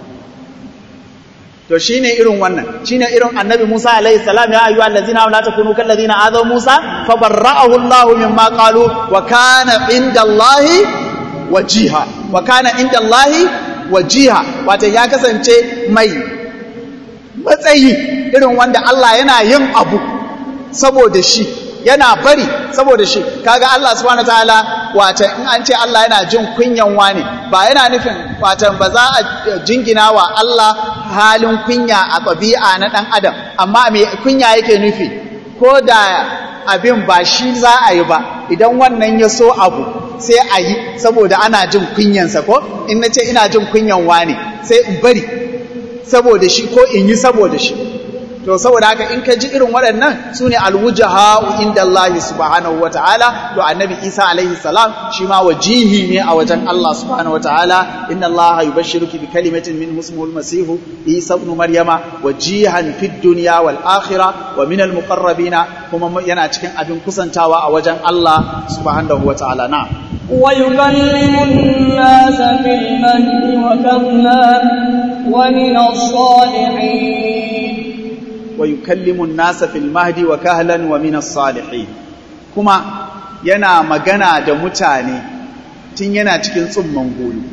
to shine irin wannan shine irin annabi Musa alaihi salam ya ayyuhal ladzina la takunu kal ladzina azaw Musa fabarra'ahu Allah mimma qalu wa kana indallahi wajiha wa kana indallahi wajiha wato ya kasance mai matsayi irin wanda Allah yana yin abu saboda shi yana bari saboda shi kaga Allah subhanahu wataala wata in an ce Allah yana jin kunyan wani ba yana nufin wata ba za a jingina wa Allah halin kunya a ɗabi'a na ɗan adam amma me kunya yake nufi ko da abin ba shi za a yi ba idan wannan ya so abu sai a yi saboda ana jin kunyansa ko in na ce ina jin kunyan wani sai in bari saboda shi ko in yi saboda shi to saboda haka in ka ji irin waɗannan su ne alwujaha inda Allah subhanahu wa ta'ala to annabi Isa alaihi salam shi ma wajihi ne a wajen Allah subhanahu wa ta'ala inna Allah yubashshiruki bi kalimatin min ismuhu al-masih Isa ibn Maryama wajihan fid dunya wal akhirah wa min al-muqarrabina kuma yana cikin abin kusantawa a wajen Allah subhanahu wa ta'ala na ويكلم الناس في المهد وكهلا ومن الصالحين ويكلم الناس في المهد وكهلا ومن الصالحين kuma yana magana da mutane tun yana cikin tsumman goyo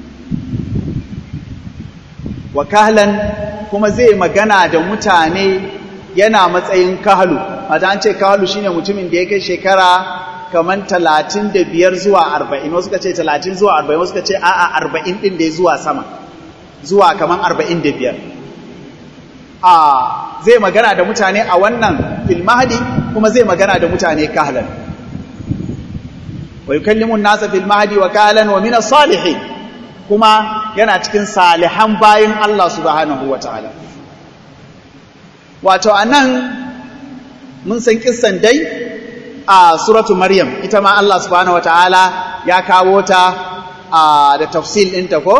wa kahlan kuma zai magana da mutane yana matsayin kahlu mata an ce kahlu shine mutumin da ya kai shekara kaman talatin da biyar zuwa arba'in wasu ka ce talatin zuwa arba'in wasu ka ce a'a arba'in ɗin da ya zuwa sama zuwa kaman arba'in da biyar a zai magana da mutane a wannan filmahadi kuma zai magana da mutane kahlan wa yukallimu an-nasa fil mahdi wa kahlan wa min as-salihin kuma yana cikin salihan bayin Allah subhanahu wataala wato anan mun san kissan dai a suratu maryam ita ma Allah subhanahu wataala ya kawo ta da tafsil ɗinta ko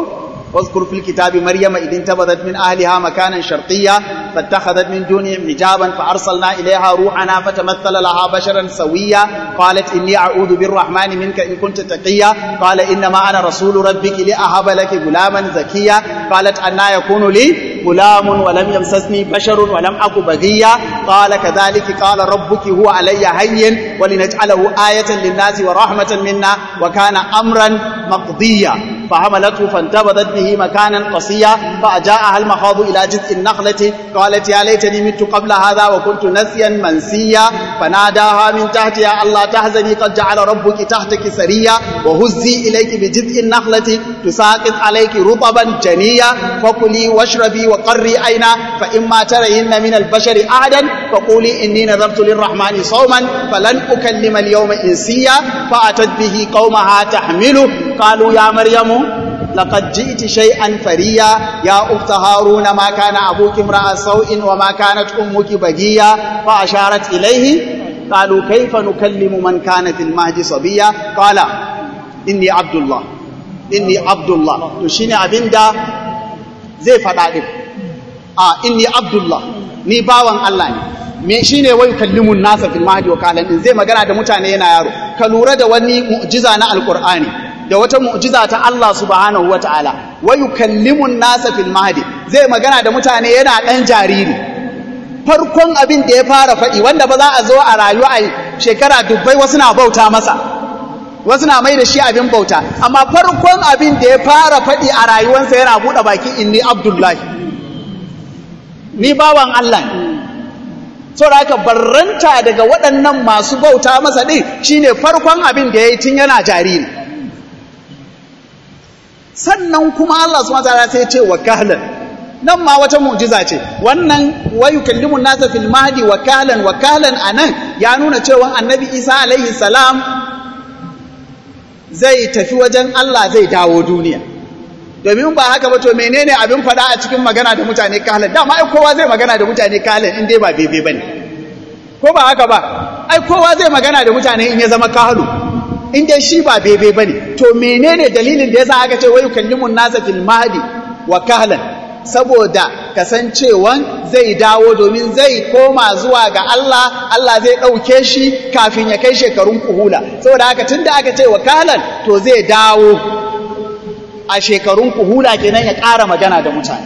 واذكر في الكتاب مريم إذ انتبذت من أهلها مكانا شرقيا فاتخذت من دونهم حجابا فأرسلنا إليها روحنا فتمثل لها بشرا سويا قالت إني أعوذ بالرحمن منك إن كنت تقيا قال إنما أنا رسول ربك لأهب لك غلاما زكيا قالت أنا يكون لي غلام ولم يمسسني بشر ولم أك بغيا قال كذلك قال ربك هو علي هين ولنجعله آية للناس ورحمة منا وكان أمرا مقضيا فحملته فانتبذت به مكانا قصيا فأجاءها المخاض إلى جذع النخلة قالت يا ليتني مت قبل هذا وكنت نسيا منسيا فناداها من تحتها ألا تحزني قد جعل ربك تحتك سريا وهزي إليك بجذع النخلة تساقط عليك رطبا جنيا فكلي واشربي وقري عينا فإما ترين من البشر أحدا فقولي إني نذرت للرحمن صوما فلن أكلم اليوم إنسيا فأتت به قومها تحمله قالوا يا مريم لقد جئت شيئا فريا يا أخت هارون ما كان أبوك امرأ سوء وما كانت أمك بغيا فأشارت إليه قالوا كيف نكلم من كان في المهد صبيا قال إني عبد الله إني عبد الله تشيني أبندا زي فدادين آه إني عبد الله ni bawan Allah ne me shine wai kallimun nasa fil mahdi wa kalan din zai magana da mutane yana yaro ka lura da wani mu'jiza na alqur'ani da wata mu'jiza ta Allah subhanahu wataala wa yukallimun nasa fil mahdi zai magana da mutane yana dan jariri farkon abin da ya fara faɗi wanda ba za a zo a rayu a shekara dubbai wasu na bauta masa wasu na mai da shi abin bauta amma farkon abin da ya fara faɗi a rayuwarsa yana buɗe baki inni abdullahi ni bawan Allah ne saboda haka barranta daga waɗannan masu bauta masa ɗin shine farkon abin da ya yi tun yana jariri sannan kuma Allah su mata sai ce wakalan nan ma wata mu'jiza ce wannan wayu kallimun nasa fil mahdi wakalan wakalan anan ya nuna cewa annabi Isa alaihi salam zai tafi wajen Allah zai dawo duniya domin ba haka ba to menene abin faɗa a cikin magana da mutane kalan dama ai kowa zai magana da mutane kalan in dai ba bebe bane ko ba haka ba ai kowa zai magana da mutane in ya zama kalu in dai shi ba bebe bane to menene dalilin da yasa aka ce wayu kallimun nasa fil mahdi wa kahlan saboda kasancewan zai dawo domin zai koma zuwa ga Allah Allah zai ɗauke shi kafin ya kai shekarun kuhula saboda haka tunda aka ce wa kahlan to zai dawo a shekarun kuhula kenan ya ƙara magana da mutane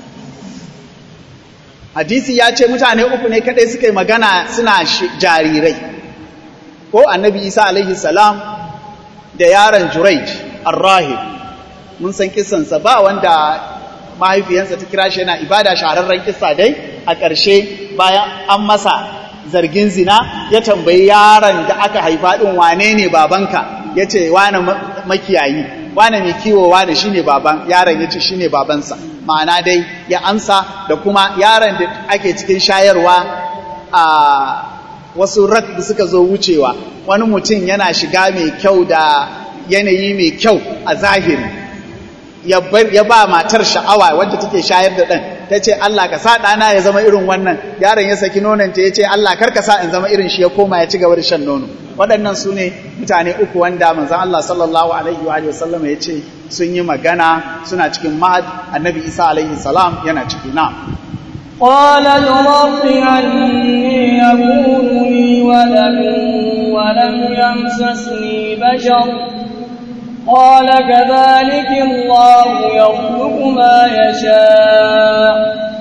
hadisi ya ce mutane uku ne kadai suka yi magana suna jarirai ko annabi isa alaihi salam da yaron juraij arrahib mun san kisansa ba wanda mahaifiyansa ta kira shi yana ibada shahararren kisa dai a ƙarshe bayan an masa zargin zina ya tambayi yaron da aka haifa ɗin wane ne babanka ya ce wane makiyayi wane mai kiwo wane shine baban yaron ya ce shine babansa ma'ana dai ya amsa da kuma yaron da ake cikin shayarwa a wasu rak da suka zo wucewa wani mutum yana shiga mai kyau da yanayi mai kyau a zahiri ya ba matar sha'awa wadda take shayar da ɗan ta ce Allah ka sa ɗana ya zama irin wannan yaron ya saki nonanta ya ce Allah kar ka sa in zama irin shi ya koma ya ci gaba da shan nono waɗannan su ne mutane uku wanda manzan Allah sallallahu alaihi wa sallam ya ce sun yi magana suna cikin mahad annabi isa alaihi salam yana ciki na قال رب أني يكون لي ولد ولم يمسسني بشر قال كذلك الله يخلق ما يشاء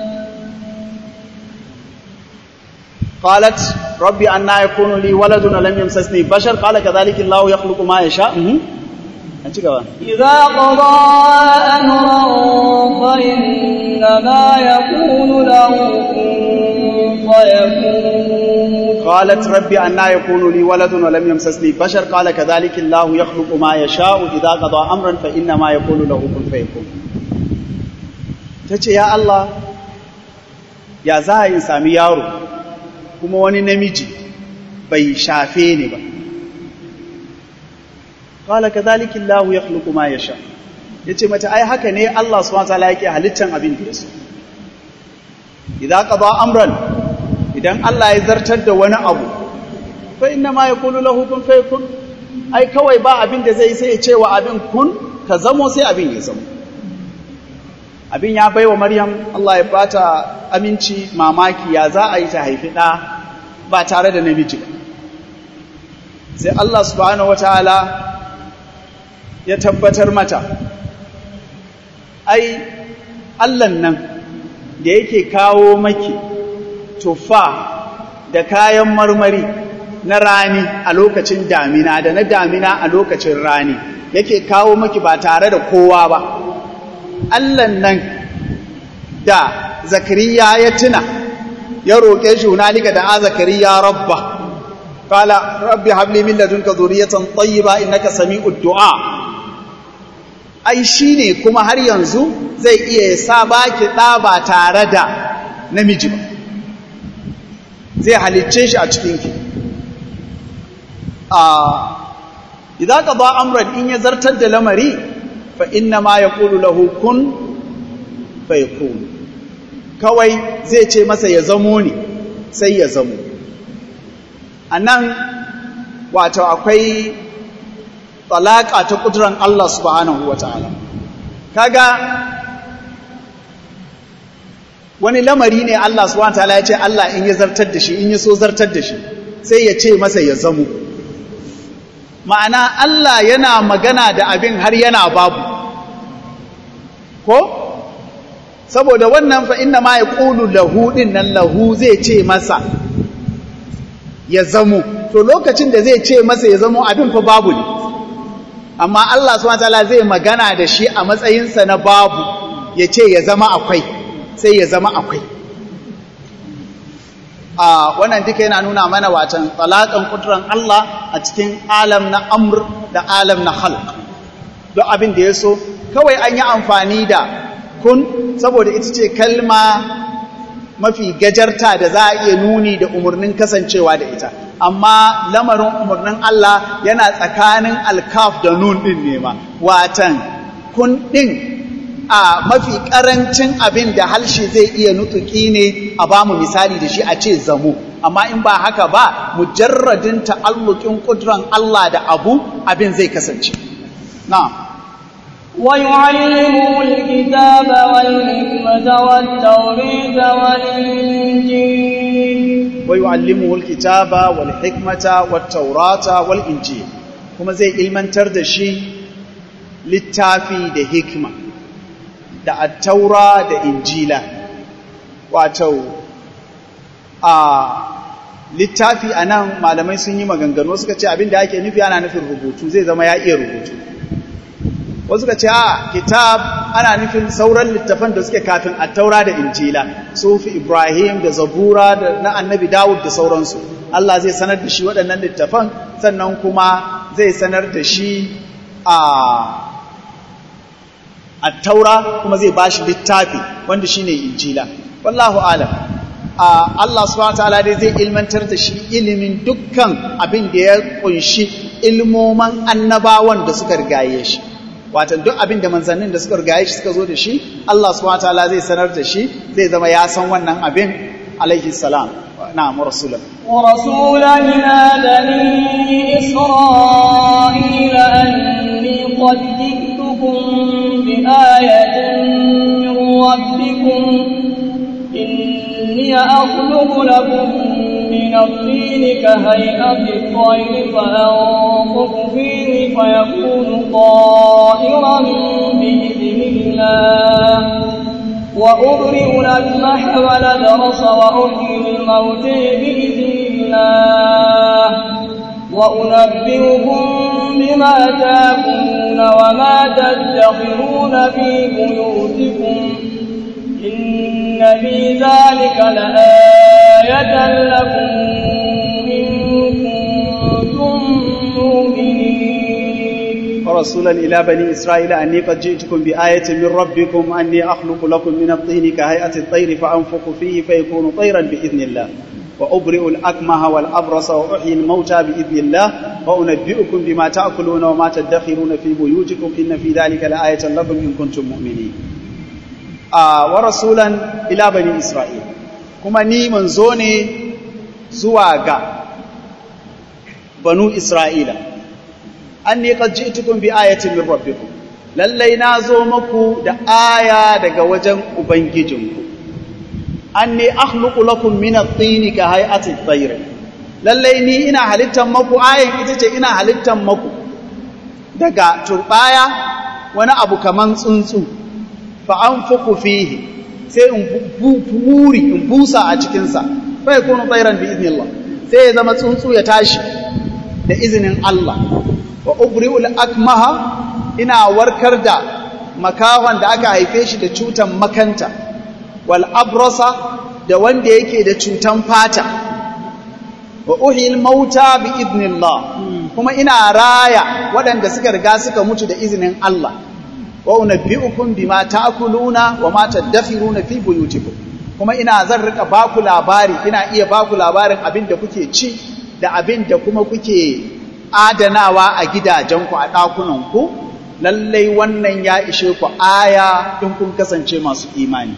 قالت ربي أنا يكون لي ولد ولم يمسسني بشر قال كذلك الله يخلق ما يشاء إذا قضى أمرا فإنما يقول له كن فيكون قالت ربي أنا يكون لي ولد ولم يمسسني بشر قال كذلك الله يخلق ما يشاء إذا قضى أمرا فإنما يقول له كن فيكون tace ya Allah ya za a yi sami yaro kuma wani namiji bai shafe ni ba qala kadhalika Allah yakhluqu ma yasha yace mata ai haka ne Allah subhanahu wa ta'ala yake halittan abin da yaso idza qada amran idan Allah ya zartar da wani abu fa inna ma yaqulu lahu kun fayakun ai kawai ba abin da zai sai ya ce wa abin kun ka zamo sai abin ya zamo abin ya baiwa maryam Allah ya bata aminci mamaki ya za a yi ta haifi ɗa ba tare da namiji ba sai Allah subhanahu wataala ya tabbatar mata ai Allahn nan da yake kawo maki tufa da kayan marmari na rani a lokacin damina da na damina a lokacin rani yake kawo maki ba tare da kowa ba Allahn nan da zakariya ya tuna ya roƙe shi hunalika da a zakariya rabba qala rabbi habli min ladunka dhurriyatan tayyiba innaka sami'ud du'a ai shine kuma har yanzu zai iya sa baki da ba tare da namiji ba zai halicce shi a cikin ki a idan qada amran in ya zartar da lamari fa inna ma yaqulu lahu kun fayakun kawai zai ce masa ya zamo ne sai ya zamo anan wato akwai talaka ta kuduran Allah subhanahu wataala kaga wani lamari ne Allah subhanahu wataala ya ce Allah in ya zartar da shi in ya so zartar da shi sai ya ce masa ya zamo ma'ana Allah yana magana da abin har yana babu ko saboda wannan fa inna ma yaqulu lahu din nan lahu zai ce masa ya zamo to lokacin da zai ce masa ya zamo abin fa babu ne amma Allah subhanahu wataala zai magana da shi a matsayinsa na babu ya ce ya zama akwai sai ya zama akwai a wannan duka yana nuna mana watan talakan kuduran Allah a cikin alam na amr da alam na halq don abin da ya so kawai an yi amfani da kun saboda ita ce kalma mafi gajarta da za a iya nuni da umarnin kasancewa da ita amma lamarin umarnin Allah yana tsakanin alkaf da nun ɗin ne ma watan kun ɗin a mafi ƙarancin abin da halshe zai iya nutuki ne a ba mu misali da shi a ce zamo amma in ba haka ba mujarradin ta'allukin ƙuduran Allah da abu abin zai kasance na'am ويعلمه الكتاب والحكمة والتوريد والإنجيل ويعلمه الكتاب والحكمة والتوراة والإنجيل كما زي علمان تردشي littafi da hikma da attaura da injila wato a littafi a nan malamai sun yi maganganu suka ce abinda ake nufi ana nufin rubutu zai zama ya iya rubutu wasu ka ce a kitab ana nufin sauran littafan da suke kafin attaura da injila sufi ibrahim da zabura da na annabi dawud da sauransu Allah zai sanar da shi waɗannan littafan sannan kuma zai sanar da shi a attaura kuma zai bashi littafi wanda shine injila wallahu alam Allah subhanahu wataala dai zai ilmantar da shi ilimin dukkan abin da ya kunshi ilmoman annabawan da suka rigaye shi watan duk abin da manzannin da suka rigaye shi suka zo da shi Allah subhanahu wataala zai sanar da shi zai zama ya san wannan abin alaihi salam na'am rasulan ورسولا إلى بني إسرائيل أني قد جئتكم بآية من ربكم إني أخلق لكم من الطين كهيئة الطير فأنفخ فيه فيكون طائرا بإذن الله وأبرئ الأكمح والأبرص وأحيي الموت بإذن الله وأنبئكم بما تاكلون وما تدخرون في بيوتكم إن في ذلك لآية لكم إن كنتم مؤمنين ورسولا إلى بني إسرائيل أني قد جئتكم بآية من ربكم أني أخلق لكم من الطين كهيئة الطير فأنفق فيه فيكون طيرا بإذن الله وأبرئ الأكمه والأبرص وأحيي الموتى بإذن الله وأنبئكم بما تأكلون وما تدخرون في بيوتكم إن في ذلك لآية لكم إن كنتم مؤمنين آه ورسولا إلى بني إسرائيل كما ني منزوني زواغا بنو إسرائيل أني قد جئتكم بآية من ربكم lallai na zo maku da aya daga wajen ubangijinku anni akhluqu lakum min at-tin ka hay'ati at-tayr lallai ni ina halittan maku ayan ita ce ina halittan maku daga turbaya wani abu kaman tsuntsu fa anfuku fihi sai in buri in busa a cikin sa fa yakunu tayran bi idnillah sai ya zama tsuntsu ya tashi da izinin Allah wa ubri'ul akmaha ina warkar da makawan da aka haife shi da cutan makanta wal abrasa da wanda yake da cutan fata wa uhil mauta bi idnillah kuma ina raya waɗanda suka riga suka mutu da izinin Allah wa unabbi'ukum bima ta'kuluna wa ma tadakhiruna fi buyutikum kuma ina zan rika baku labari ina iya baku labarin abin da kuke ci da abin da kuma kuke adanawa a gidajenku a ɗakunanku lallai wannan ya ishe ku aya in kun kasance masu imani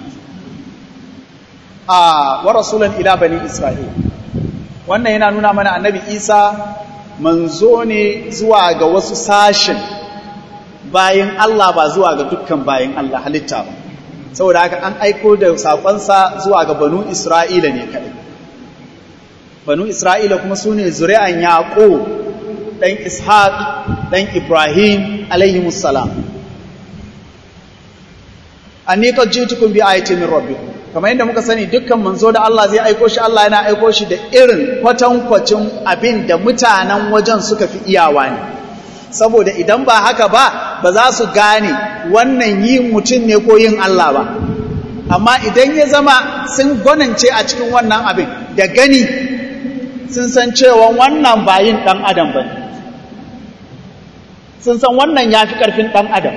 a wa rasulan ila bani isra'il wannan yana nuna mana annabi isa manzo ne zuwa ga wasu sashen bayan Allah ba zuwa ga dukkan bayan Allah halitta ba saboda haka an aiko da saƙonsa zuwa ga banu isra'ila ne kaɗai banu isra'ila kuma su ne zuri'an yaƙo ɗan ishaq ɗan ibrahim alaihimussalam an ni kan jitukun bi ayatin min rabbikum kamar yadda muka sani dukkan manzo da Allah zai aiko shi Allah yana aiko shi da irin kwatankwacin abin da mutanen wajen suka fi iyawa ne saboda idan ba haka ba ba za su gane wannan yi mutum ne ko yin Allah ba amma idan ya zama sun gwanance a cikin wannan abin da gani sun san cewa wannan ba yin ɗan adam ba sun san wannan ya fi ƙarfin ɗan adam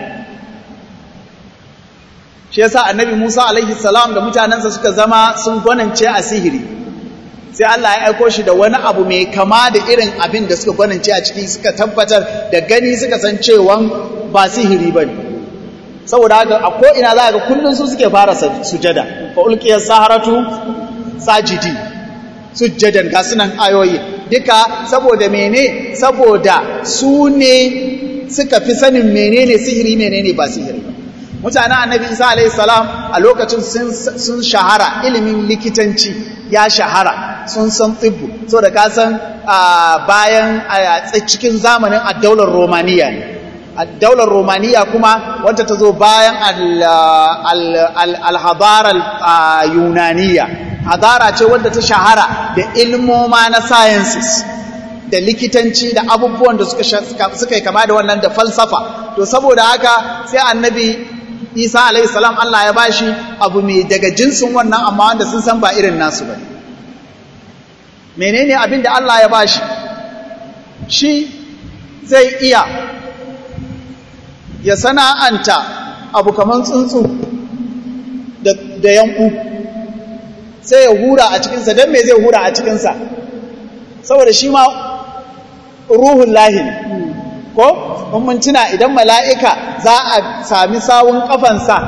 shi yasa annabi Musa alaihi salam da mutanensa suka zama sun gwanance a sihiri sai Allah ya aiko shi da wani abu mai kama da irin abin da suka gwanance a ciki suka tabbatar da gani suka san cewa ba sihiri bane saboda haka a ko ina za ga kullun su suke fara sujada fa ulqiyas saharatu sajidi sujjadan ga sunan ayoyi duka saboda mene saboda su ne suka fi sanin menene sihiri menene ba sihiri ba mutanen annabi isa alaihi salam a lokacin sun shahara ilimin likitanci ya shahara sun san tsibbu so da kasan bayan cikin zamanin addaular romaniya ne addaular romaniya kuma wanda ta zo bayan alhadarar yunaniya hadara ce wadda ta shahara da ilmoma na sciences da likitanci da abubuwan da suka yi kama da wannan da falsafa to saboda haka sai annabi isa alaihi salam Allah ya bashi abu mai daga jinsin wannan amma wanda sun san ba irin nasu ba menene abin da Allah ya bashi shi zai iya ya sana'anta abu kaman tsuntsu da yanku sai ya hura a cikinsa don me zai hura a cikinsa saboda shi ma ruhun lahi ko mun tuna idan mala'ika za a sami sawun ƙafansa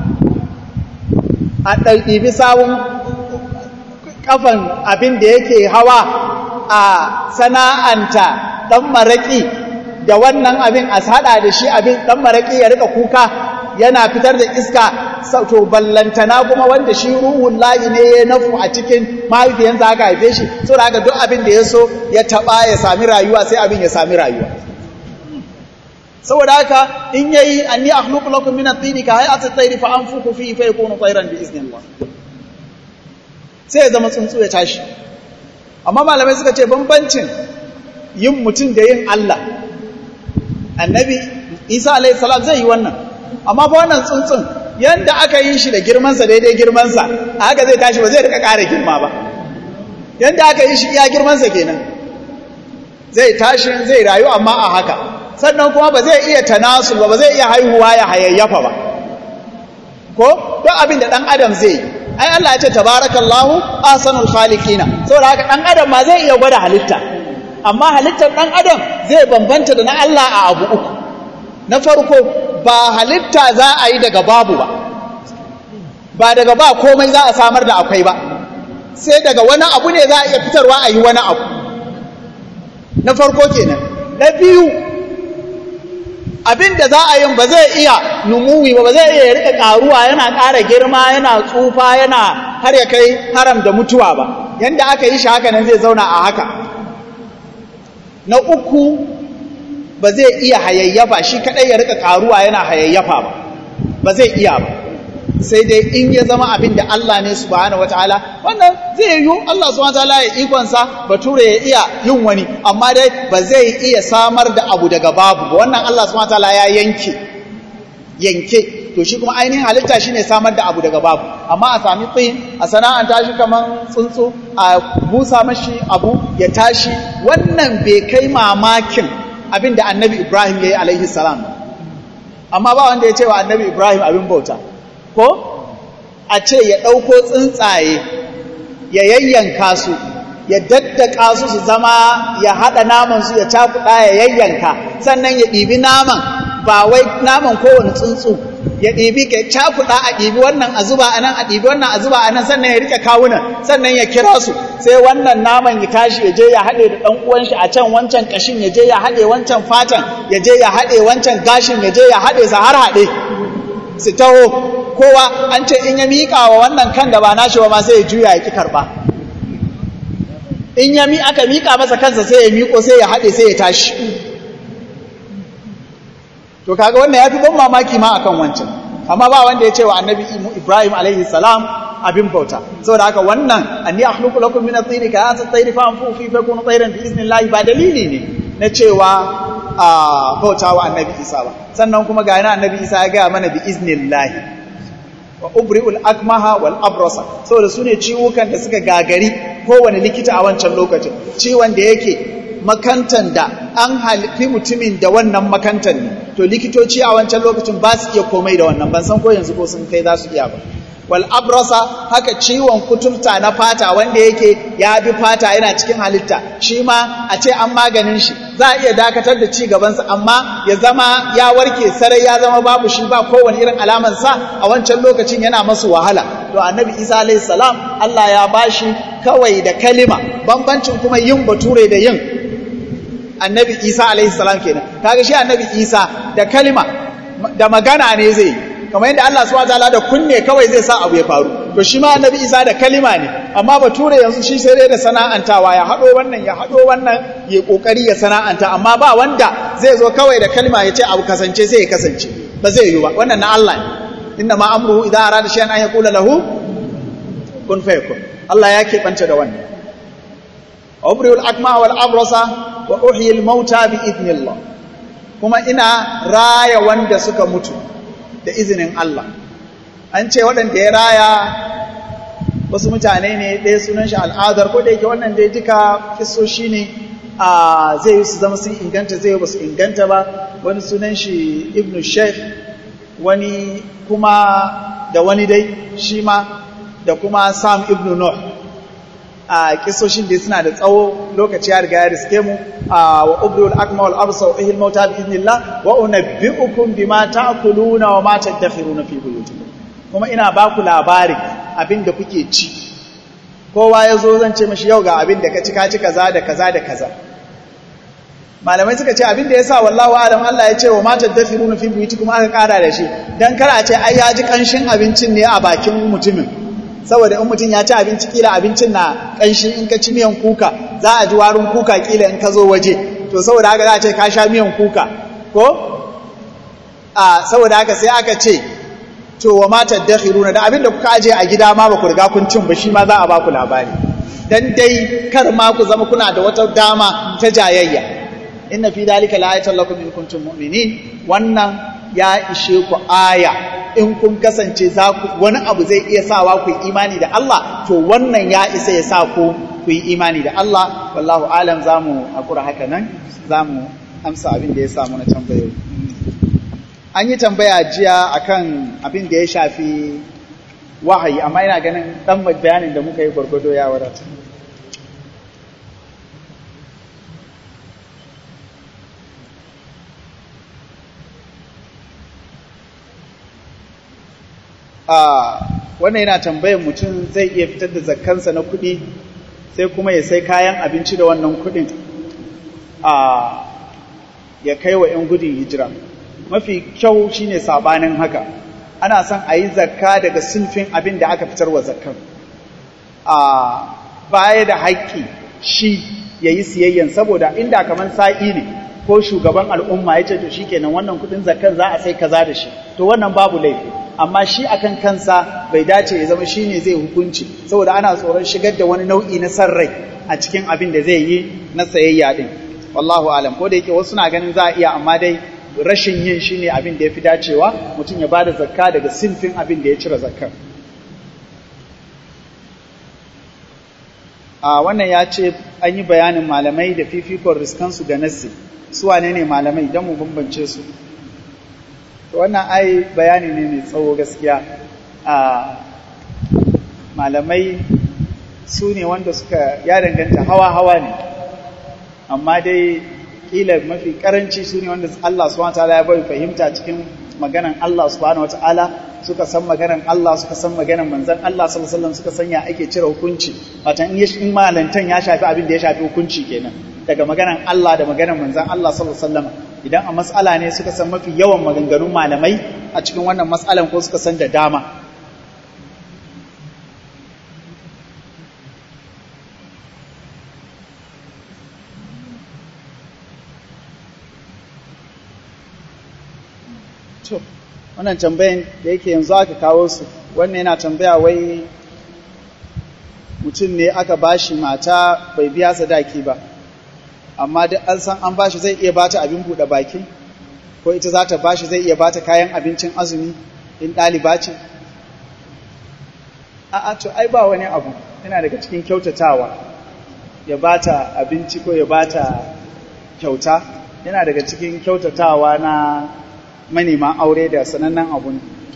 a ɗaiɗibi sawun ƙafan abin da yake hawa a sana'anta ɗan maraƙi da wannan abin a haɗa da shi abin ɗan maraƙi ya rika kuka yana fitar da iska to ballantana kuma wanda shi ruhun layi ne ya nafu a cikin mahaifiyansa aka haife shi so da haka duk abin da ya so ya taɓa ya sami rayuwa sai abin ya sami rayuwa saboda haka in yayi anni akhluqu lakum min at-tin ka hay'ati at-tayr fa anfuku fihi fa yakunu tayran bi iznillah sai ya zama tsuntsu ya tashi amma malamai suka ce bambancin yin mutum da yin Allah annabi Isa alayhi salam zai yi wannan amma ba wannan tsuntsun yanda aka yi shi da girman sa daidai girman sa haka zai tashi ba zai rika ƙara girma ba yanda aka yi shi iya girman sa kenan zai tashi zai rayu amma a haka sannan kuma ba zai iya tanasul ba ba zai iya haihuwa ya hayayyafa ba ko duk abin da dan adam zai yi ai Allah ya ce tabarakallahu ahsanul khaliqina saboda haka dan adam ma zai iya gwada halitta amma halittar dan adam zai bambanta da na Allah a abu uku na farko ba halitta za a yi daga babu ba ba daga ba komai za a samar da akwai ba sai daga wani abu ne za a iya fitarwa a yi wani abu na farko kenan na biyu abin da za a yin ba zai iya numuwi ba ba zai iya rika karuwa yana ƙara girma yana tsufa yana har ya kai haram da mutuwa ba yanda aka yi shi haka nan zai zauna a haka na uku ba zai iya hayayyafa shi kadai ya rika karuwa yana hayayyafa ba ba zai iya ba sai dai in ya zama abin da Allah ne subhanahu wataala wannan zai yi Allah subhanahu wataala ya ikonsa bature ya iya yin wani amma dai ba zai iya samar da abu daga babu ba wannan Allah subhanahu wataala ya yanke yanke to shi kuma ainihin halitta shine samar da abu daga babu amma a sami tsin a sana'anta shi kaman tsuntsu a busa mashi abu ya tashi wannan bai kai mamakin abin da annabi Ibrahim ya yi alaihi salam amma ba wanda ya ce wa annabi Ibrahim abin bauta ko a ce ya ɗauko tsuntsaye ya yayyanka su ya daddaka su su zama ya haɗa naman su ya cakuɗa ya yayyanka sannan ya ɗibi naman ba wai naman kowane tsuntsu ya ɗibi ka cakuɗa a ɗibi wannan a zuba a nan a ɗibi wannan a zuba a nan sannan ya rike kawunan sannan ya kira su sai wannan naman ya tashi ya je ya haɗe da ɗan uwan shi a can wancan ƙashin ya je ya haɗe wancan fatan ya je ya haɗe wancan gashin ya je ya haɗe sa har haɗe su taho kowa an ce in ya miƙa wa wannan kan da ba nashi ba ma sai ya juya ya ƙi karɓa in ya mi aka miƙa masa kansa sai ya miƙo sai ya haɗe sai ya tashi to kaga wannan ya fi ban mamaki ma akan wancan amma ba wanda ya ce wa annabi ibrahim alaihi salam abin bauta saboda haka wannan anni akhluqu lakum min at-tayri ka asa at-tayri fa anfu fi fakunu tayran bi iznillahi ba dalili ne na cewa a bauta wa annabi isa ba sannan kuma ga yana annabi isa ya gaya mana bi iznillahi wa ubri'ul akmaha wal abrasa saboda su ne ciwukan da suka gagari kowane likita a wancan lokacin ciwon da yake makantan da an halifi mutumin da wannan makantan ne to likitoci a wancan lokacin ba su iya komai da wannan ban san ko yanzu ko sun kai za su iya ba wal abrasa haka ciwon kuturta na fata wanda yake ya bi fata yana cikin halitta shi ma a ce an maganin shi za a iya dakatar da ci gabansa amma ya zama ya warke sarai ya zama babu shi ba kowane irin alaman sa a wancan lokacin yana masu wahala to annabi isa alayhi salam Allah ya bashi kawai da kalima bambancin kuma yin bature da yin annabi isa alayhi salam kenan kaga shi annabi isa da kalima da magana ne zai yi kamar yadda Allah subhanahu wataala da kunne kawai zai sa abu ya faru to shi ma annabi Isa da kalima ne amma bature yanzu shi sai dai da sana'antawa ya hado wannan ya hado wannan ya kokari ya sana'anta amma ba wanda zai zo kawai da kalima ya ce abu kasance sai ya kasance ba zai yi ba wannan na Allah ne inna ma amruhu idza arada shay'an an yaqula lahu kun fayakun Allah ya keɓanta da wannan abriul akma wal abrasa wa uhyi al mauta bi idnillah kuma ina raya wanda suka mutu da izinin Allah an ce waɗanda ya raya wasu mutane ne ɗaya sunan shi al'adar ko da yake wannan dai duka kisoshi ne a zai yi su zama sun inganta zai yi ba su inganta ba wani sunan shi ibn sheikh wani kuma da wani dai shi ma da kuma sam ibn nuh a kisoshin da suna da tsawo lokaci ya riga ya riske mu wa ubrul akma wal absa wa ihil mauta bi idnillah wa unabbiukum bima ta'kuluna wa ma tadakhiruna fi buyutikum kuma ina ba ku labarin abin da kuke ci kowa ya zo zan ce mashi yau ga abin da ka ci ka ci kaza da kaza da kaza malamai suka ce abin da yasa wallahu alam Allah ya ce wa ma tadakhiruna fi buyutikum aka kara da shi dan kar a ce ai ya ji kanshin abincin ne a bakin mutumin saboda in mutum ya ci abinci kila abincin na kanshi in ka ci miyan kuka za a ji warin kuka kila in ka zo waje to saboda haka za a ce ka sha miyan kuka ko a saboda haka sai aka ce to wa ma tadakhiruna da abin da kuka aje a gida ma ba ku riga kun cin ba shi ma za a ba ku labari dan dai kar ma ku zama kuna da wata dama ta jayayya inna fi dalika la'ayatan lakum in kuntum mu'minin wannan ya ishe ku aya in kun kasance za ku wani abu zai iya sawa ku yi imani da Allah to wannan ya isa ya sa ku ku yi imani da Allah wallahu alam zamu hakura haka nan zamu amsa abin da ya samu na tambayoyi an yi tambaya jiya akan abin da ya shafi wahayi amma ina ganin dan bayanin da muka yi gwargwado ya wadata wannan yana tambayar mutum zai iya fitar da zakkansa na kuɗi sai kuma ya sai kayan abinci da wannan kuɗin ya kai wa 'yan gudun hijira mafi kyau shine sabanin haka ana son a yi zakka daga sinfin abin da aka fitar wa zakkan a baya da haƙƙi shi ya yi siyayyan saboda inda kamar sa'i ne ko shugaban al'umma ya ce to shi kenan wannan kudin zakkan za a sai kaza da shi to wannan babu laifi amma shi akan kansa bai dace ya zama shine zai hukunci saboda ana tsoron shigar da wani nau'i na san rai a cikin abin da zai yi na sayayya din wallahu alam ko da yake wasu na ganin za a iya amma dai rashin yin shine abin da ya fi dacewa mutum ya bada zakka daga sinfin abin da ya cire zakkar a wannan ya ce an yi bayanin malamai da fifikon riskansu ga nassi su wane ne malamai don mu bambance su wannan ai bayani ne mai tsawo gaskiya a malamai su ne wanda suka ya danganta hawa-hawa ne amma dai kila mafi karanci su ne wanda Allah subhanahu wataala ya bai fahimta cikin maganan Allah subhanahu wataala suka san maganan Allah suka san maganan manzon Allah sallallahu alaihi wasallam suka sanya ake cire hukunci watan in malantan ya shafi abin da ya shafi hukunci kenan daga maganan Allah da maganan manzon Allah sallallahu alaihi wasallam idan a mas'ala ne suka san mafi yawan maganganun malamai a cikin wannan mas'alan ko suka san da dama to wannan tambayan da yake yanzu aka kawo su wannan yana tambaya wai mutum ne aka bashi mata bai biya sadaki ba amma duk an san an bashi zai iya bata abin buɗe baki ko ita za ta bashi zai iya bata kayan abincin azumi in ɗaliba ce a'a to ai ba wani abu yana daga cikin kyautatawa ya bata abinci ko ya bata kyauta yana daga cikin kyautatawa na manema aure da sanannen abu ne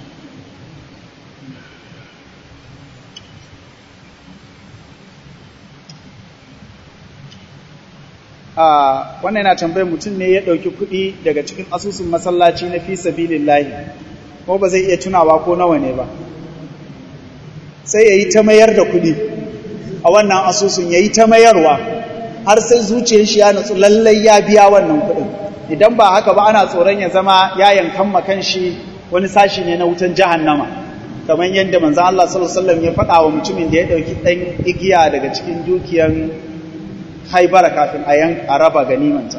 wannan yana tambayar mutum ne ya ɗauki kuɗi daga cikin asusun masallaci na fi sabilillahi ko ba zai iya tunawa ko nawa ne ba sai ya yi ta mayar da kuɗi a wannan asusun ya yi ta mayarwa har sai zuciyar shi ya natsu lallai ya biya wannan kuɗin idan ba haka ba ana tsoron ya zama ya yankan makan shi wani sashi ne na wutan jahannama kamar yadda manzo Allah sallallahu alaihi wasallam ya faɗa wa mutumin da ya ɗauki ɗan igiya daga cikin dukiyan haibara kafin a yan a raba ganimanta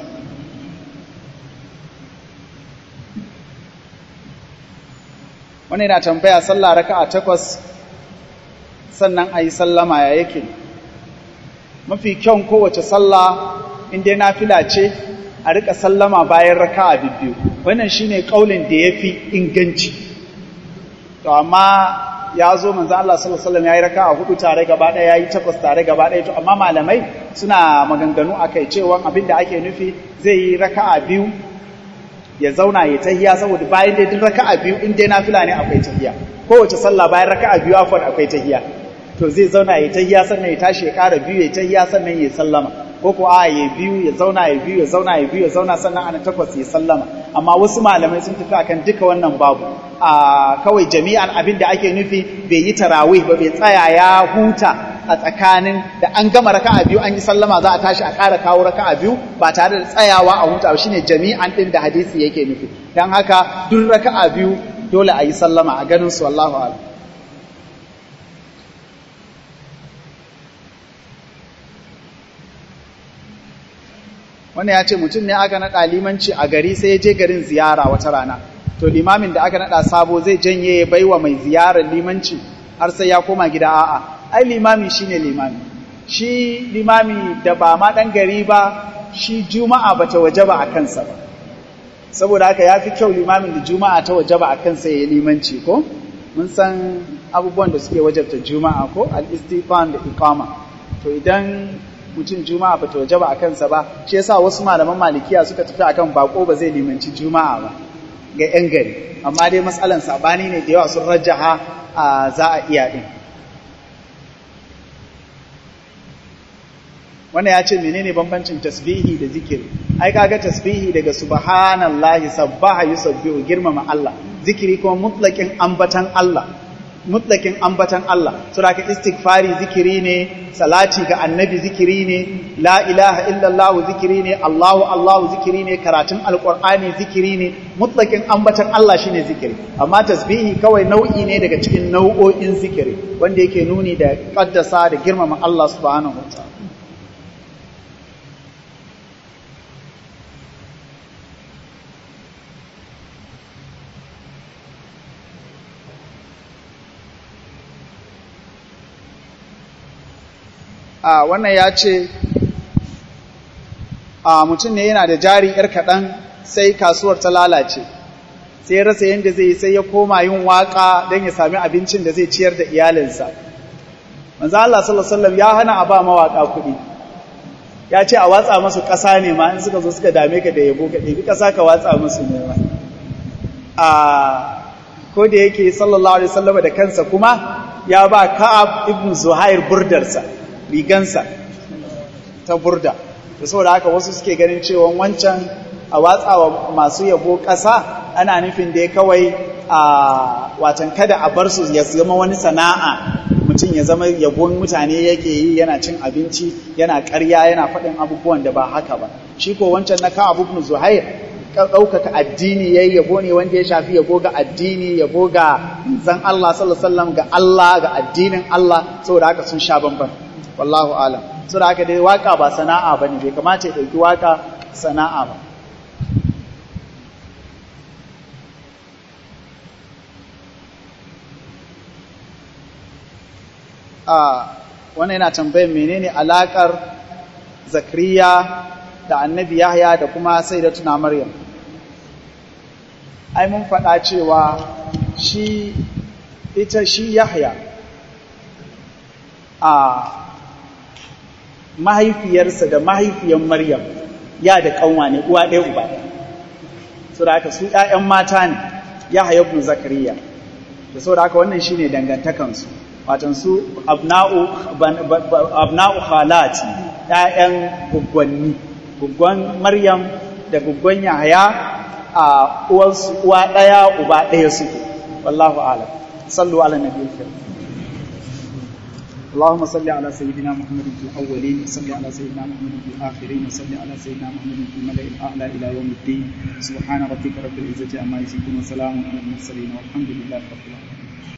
wani yana tambaya sallah raka'a takwas sannan a yi sallama ya yake mafi kyan kowace sallah inda na fila ce a rika sallama bayan raka'a biyu wannan shine kaulin da ya fi inganci to amma ya zo manzo Allah sallallahu alaihi wasallam yayi raka'a hudu tare gaba daya yayi takwas tare gaba daya to amma malamai suna maganganu akai cewa abinda ake nufi zai yi raka'a biyu ya zauna ya tahiya saboda bayan dai duk raka'a biyu in dai nafila ne akwai tahiya kowace sallah bayan raka'a biyu afwan akwai tahiya to zai zauna ya tahiya sannan ya tashi ya ƙara biyu ya tahiya sannan ya sallama ko ko a ya biyu ya zauna ya biyu ya zauna ya biyu ya zauna sannan ana takwas ya sallama amma wasu malamai sun tafi akan duka wannan babu a kawai jami'an abin da ake nufi bai yi tarawih ba bai tsaya ya huta a tsakanin da an gama raka'a biyu an yi sallama za a tashi a ƙara kawo raka'a biyu ba tare da tsayawa a huta ba shine jami'an din da hadisi yake nufi dan haka duk raka'a biyu dole a yi sallama a ganin su wallahu a'lam wannan ya ce mutum ne aka naɗa limanci a gari sai ya je garin ziyara wata rana to limamin da aka naɗa sabo zai janye ya baiwa mai ziyarar limanci har sai ya koma gida a'a ai limami shine limami shi limami da ba ma ɗan gari ba shi juma'a ba ta waje ba a kansa ba saboda haka ya fi kyau limamin da juma'a ta waje ba a kansa ya yi limanci ko mun san abubuwan da suke wajabta juma'a ko al-istifan da iqama to idan mutum juma'a ba ta waje ba a kansa ba shi yasa wasu malaman malikiya suka tafi akan bako ba zai limanci juma'a ba ga yan gari amma dai matsalan sabani ne da yawa sun rajaha a za a iya din wannan ya ce menene bambancin tasbihi da zikiri ai kaga tasbihi daga subhanallahi sabbaha yusabbihu girmama Allah zikiri kuma mutlaqin ambatan Allah mutlakin ambatan Allah saboda ka istighfari zikiri ne salati ga annabi zikiri ne la ilaha illallah zikiri ne Allahu Allahu zikiri ne karatun alqur'ani zikiri ne mutlakin ambatan Allah shine zikiri amma tasbihi kawai nau'i ne daga cikin nau'o'in zikiri wanda yake nuni da kaddasa da girmama Allah subhanahu wataala a wannan ya ce a mutum ne yana da jari ‘yar kaɗan sai kasuwar ta lalace sai rasa yadda zai sai ya koma yin waƙa don ya sami abincin da zai ciyar da iyalinsa manzo Allah sallallahu ya hana a ba mawaƙa kuɗi ya ce a watsa masu ƙasa ne ma in suka zo suka dame ka da yabo ka ɗebi ƙasa ka watsa musu ne ma a ko da yake sallallahu alaihi wasallam da kansa kuma ya ba Ka'ab ibn Zuhair burdarsa rigansa ta burda da saboda haka wasu suke ganin cewa wancan a watsawa masu yabo ƙasa ana nufin da ya kawai a watan kada a bar su ya zama wani sana'a mutum ya zama yabon mutane yake yi yana cin abinci yana ƙarya yana faɗin abubuwan da ba haka ba shi ko wancan na kan abubuwan zuhair ɗaukaka addini ya yi yabo ne wanda ya shafi yabo ga addini yabo ga zan Allah sallallahu alaihi wasallam ga Allah ga addinin Allah saboda haka sun sha bamban wallahu alam so da haka dai waka ba sana'a bane bai kamata ya dauki waka sana'a ba a wannan yana tambayar menene alakar zakariya da annabi yahya da kuma sayyidatuna maryam ai mun faɗa cewa shi ita shi yahya a mahaifiyarsa da mahaifiyar Maryam ya da kanwa ne uwa ɗaya uba ɗaya so da haka su ƴaƴan mata ne ya ibn zakariya da so da haka wannan shine dangantakansu watan su abna'u abna'u khalati ƴaƴan guggwanni guggwan Maryam da guggwan Yahaya a uwansu uwa ɗaya uba ɗaya suke wallahu a'lam sallu ala nabiyil karim اللهم صل على سيدنا محمد في الأولين وصل على سيدنا محمد في الآخرين وصل على سيدنا محمد في الملأ الأعلى إلى يوم الدين سبحان ربك رب العزة عما يصفون وسلام على المرسلين والحمد لله رب العالمين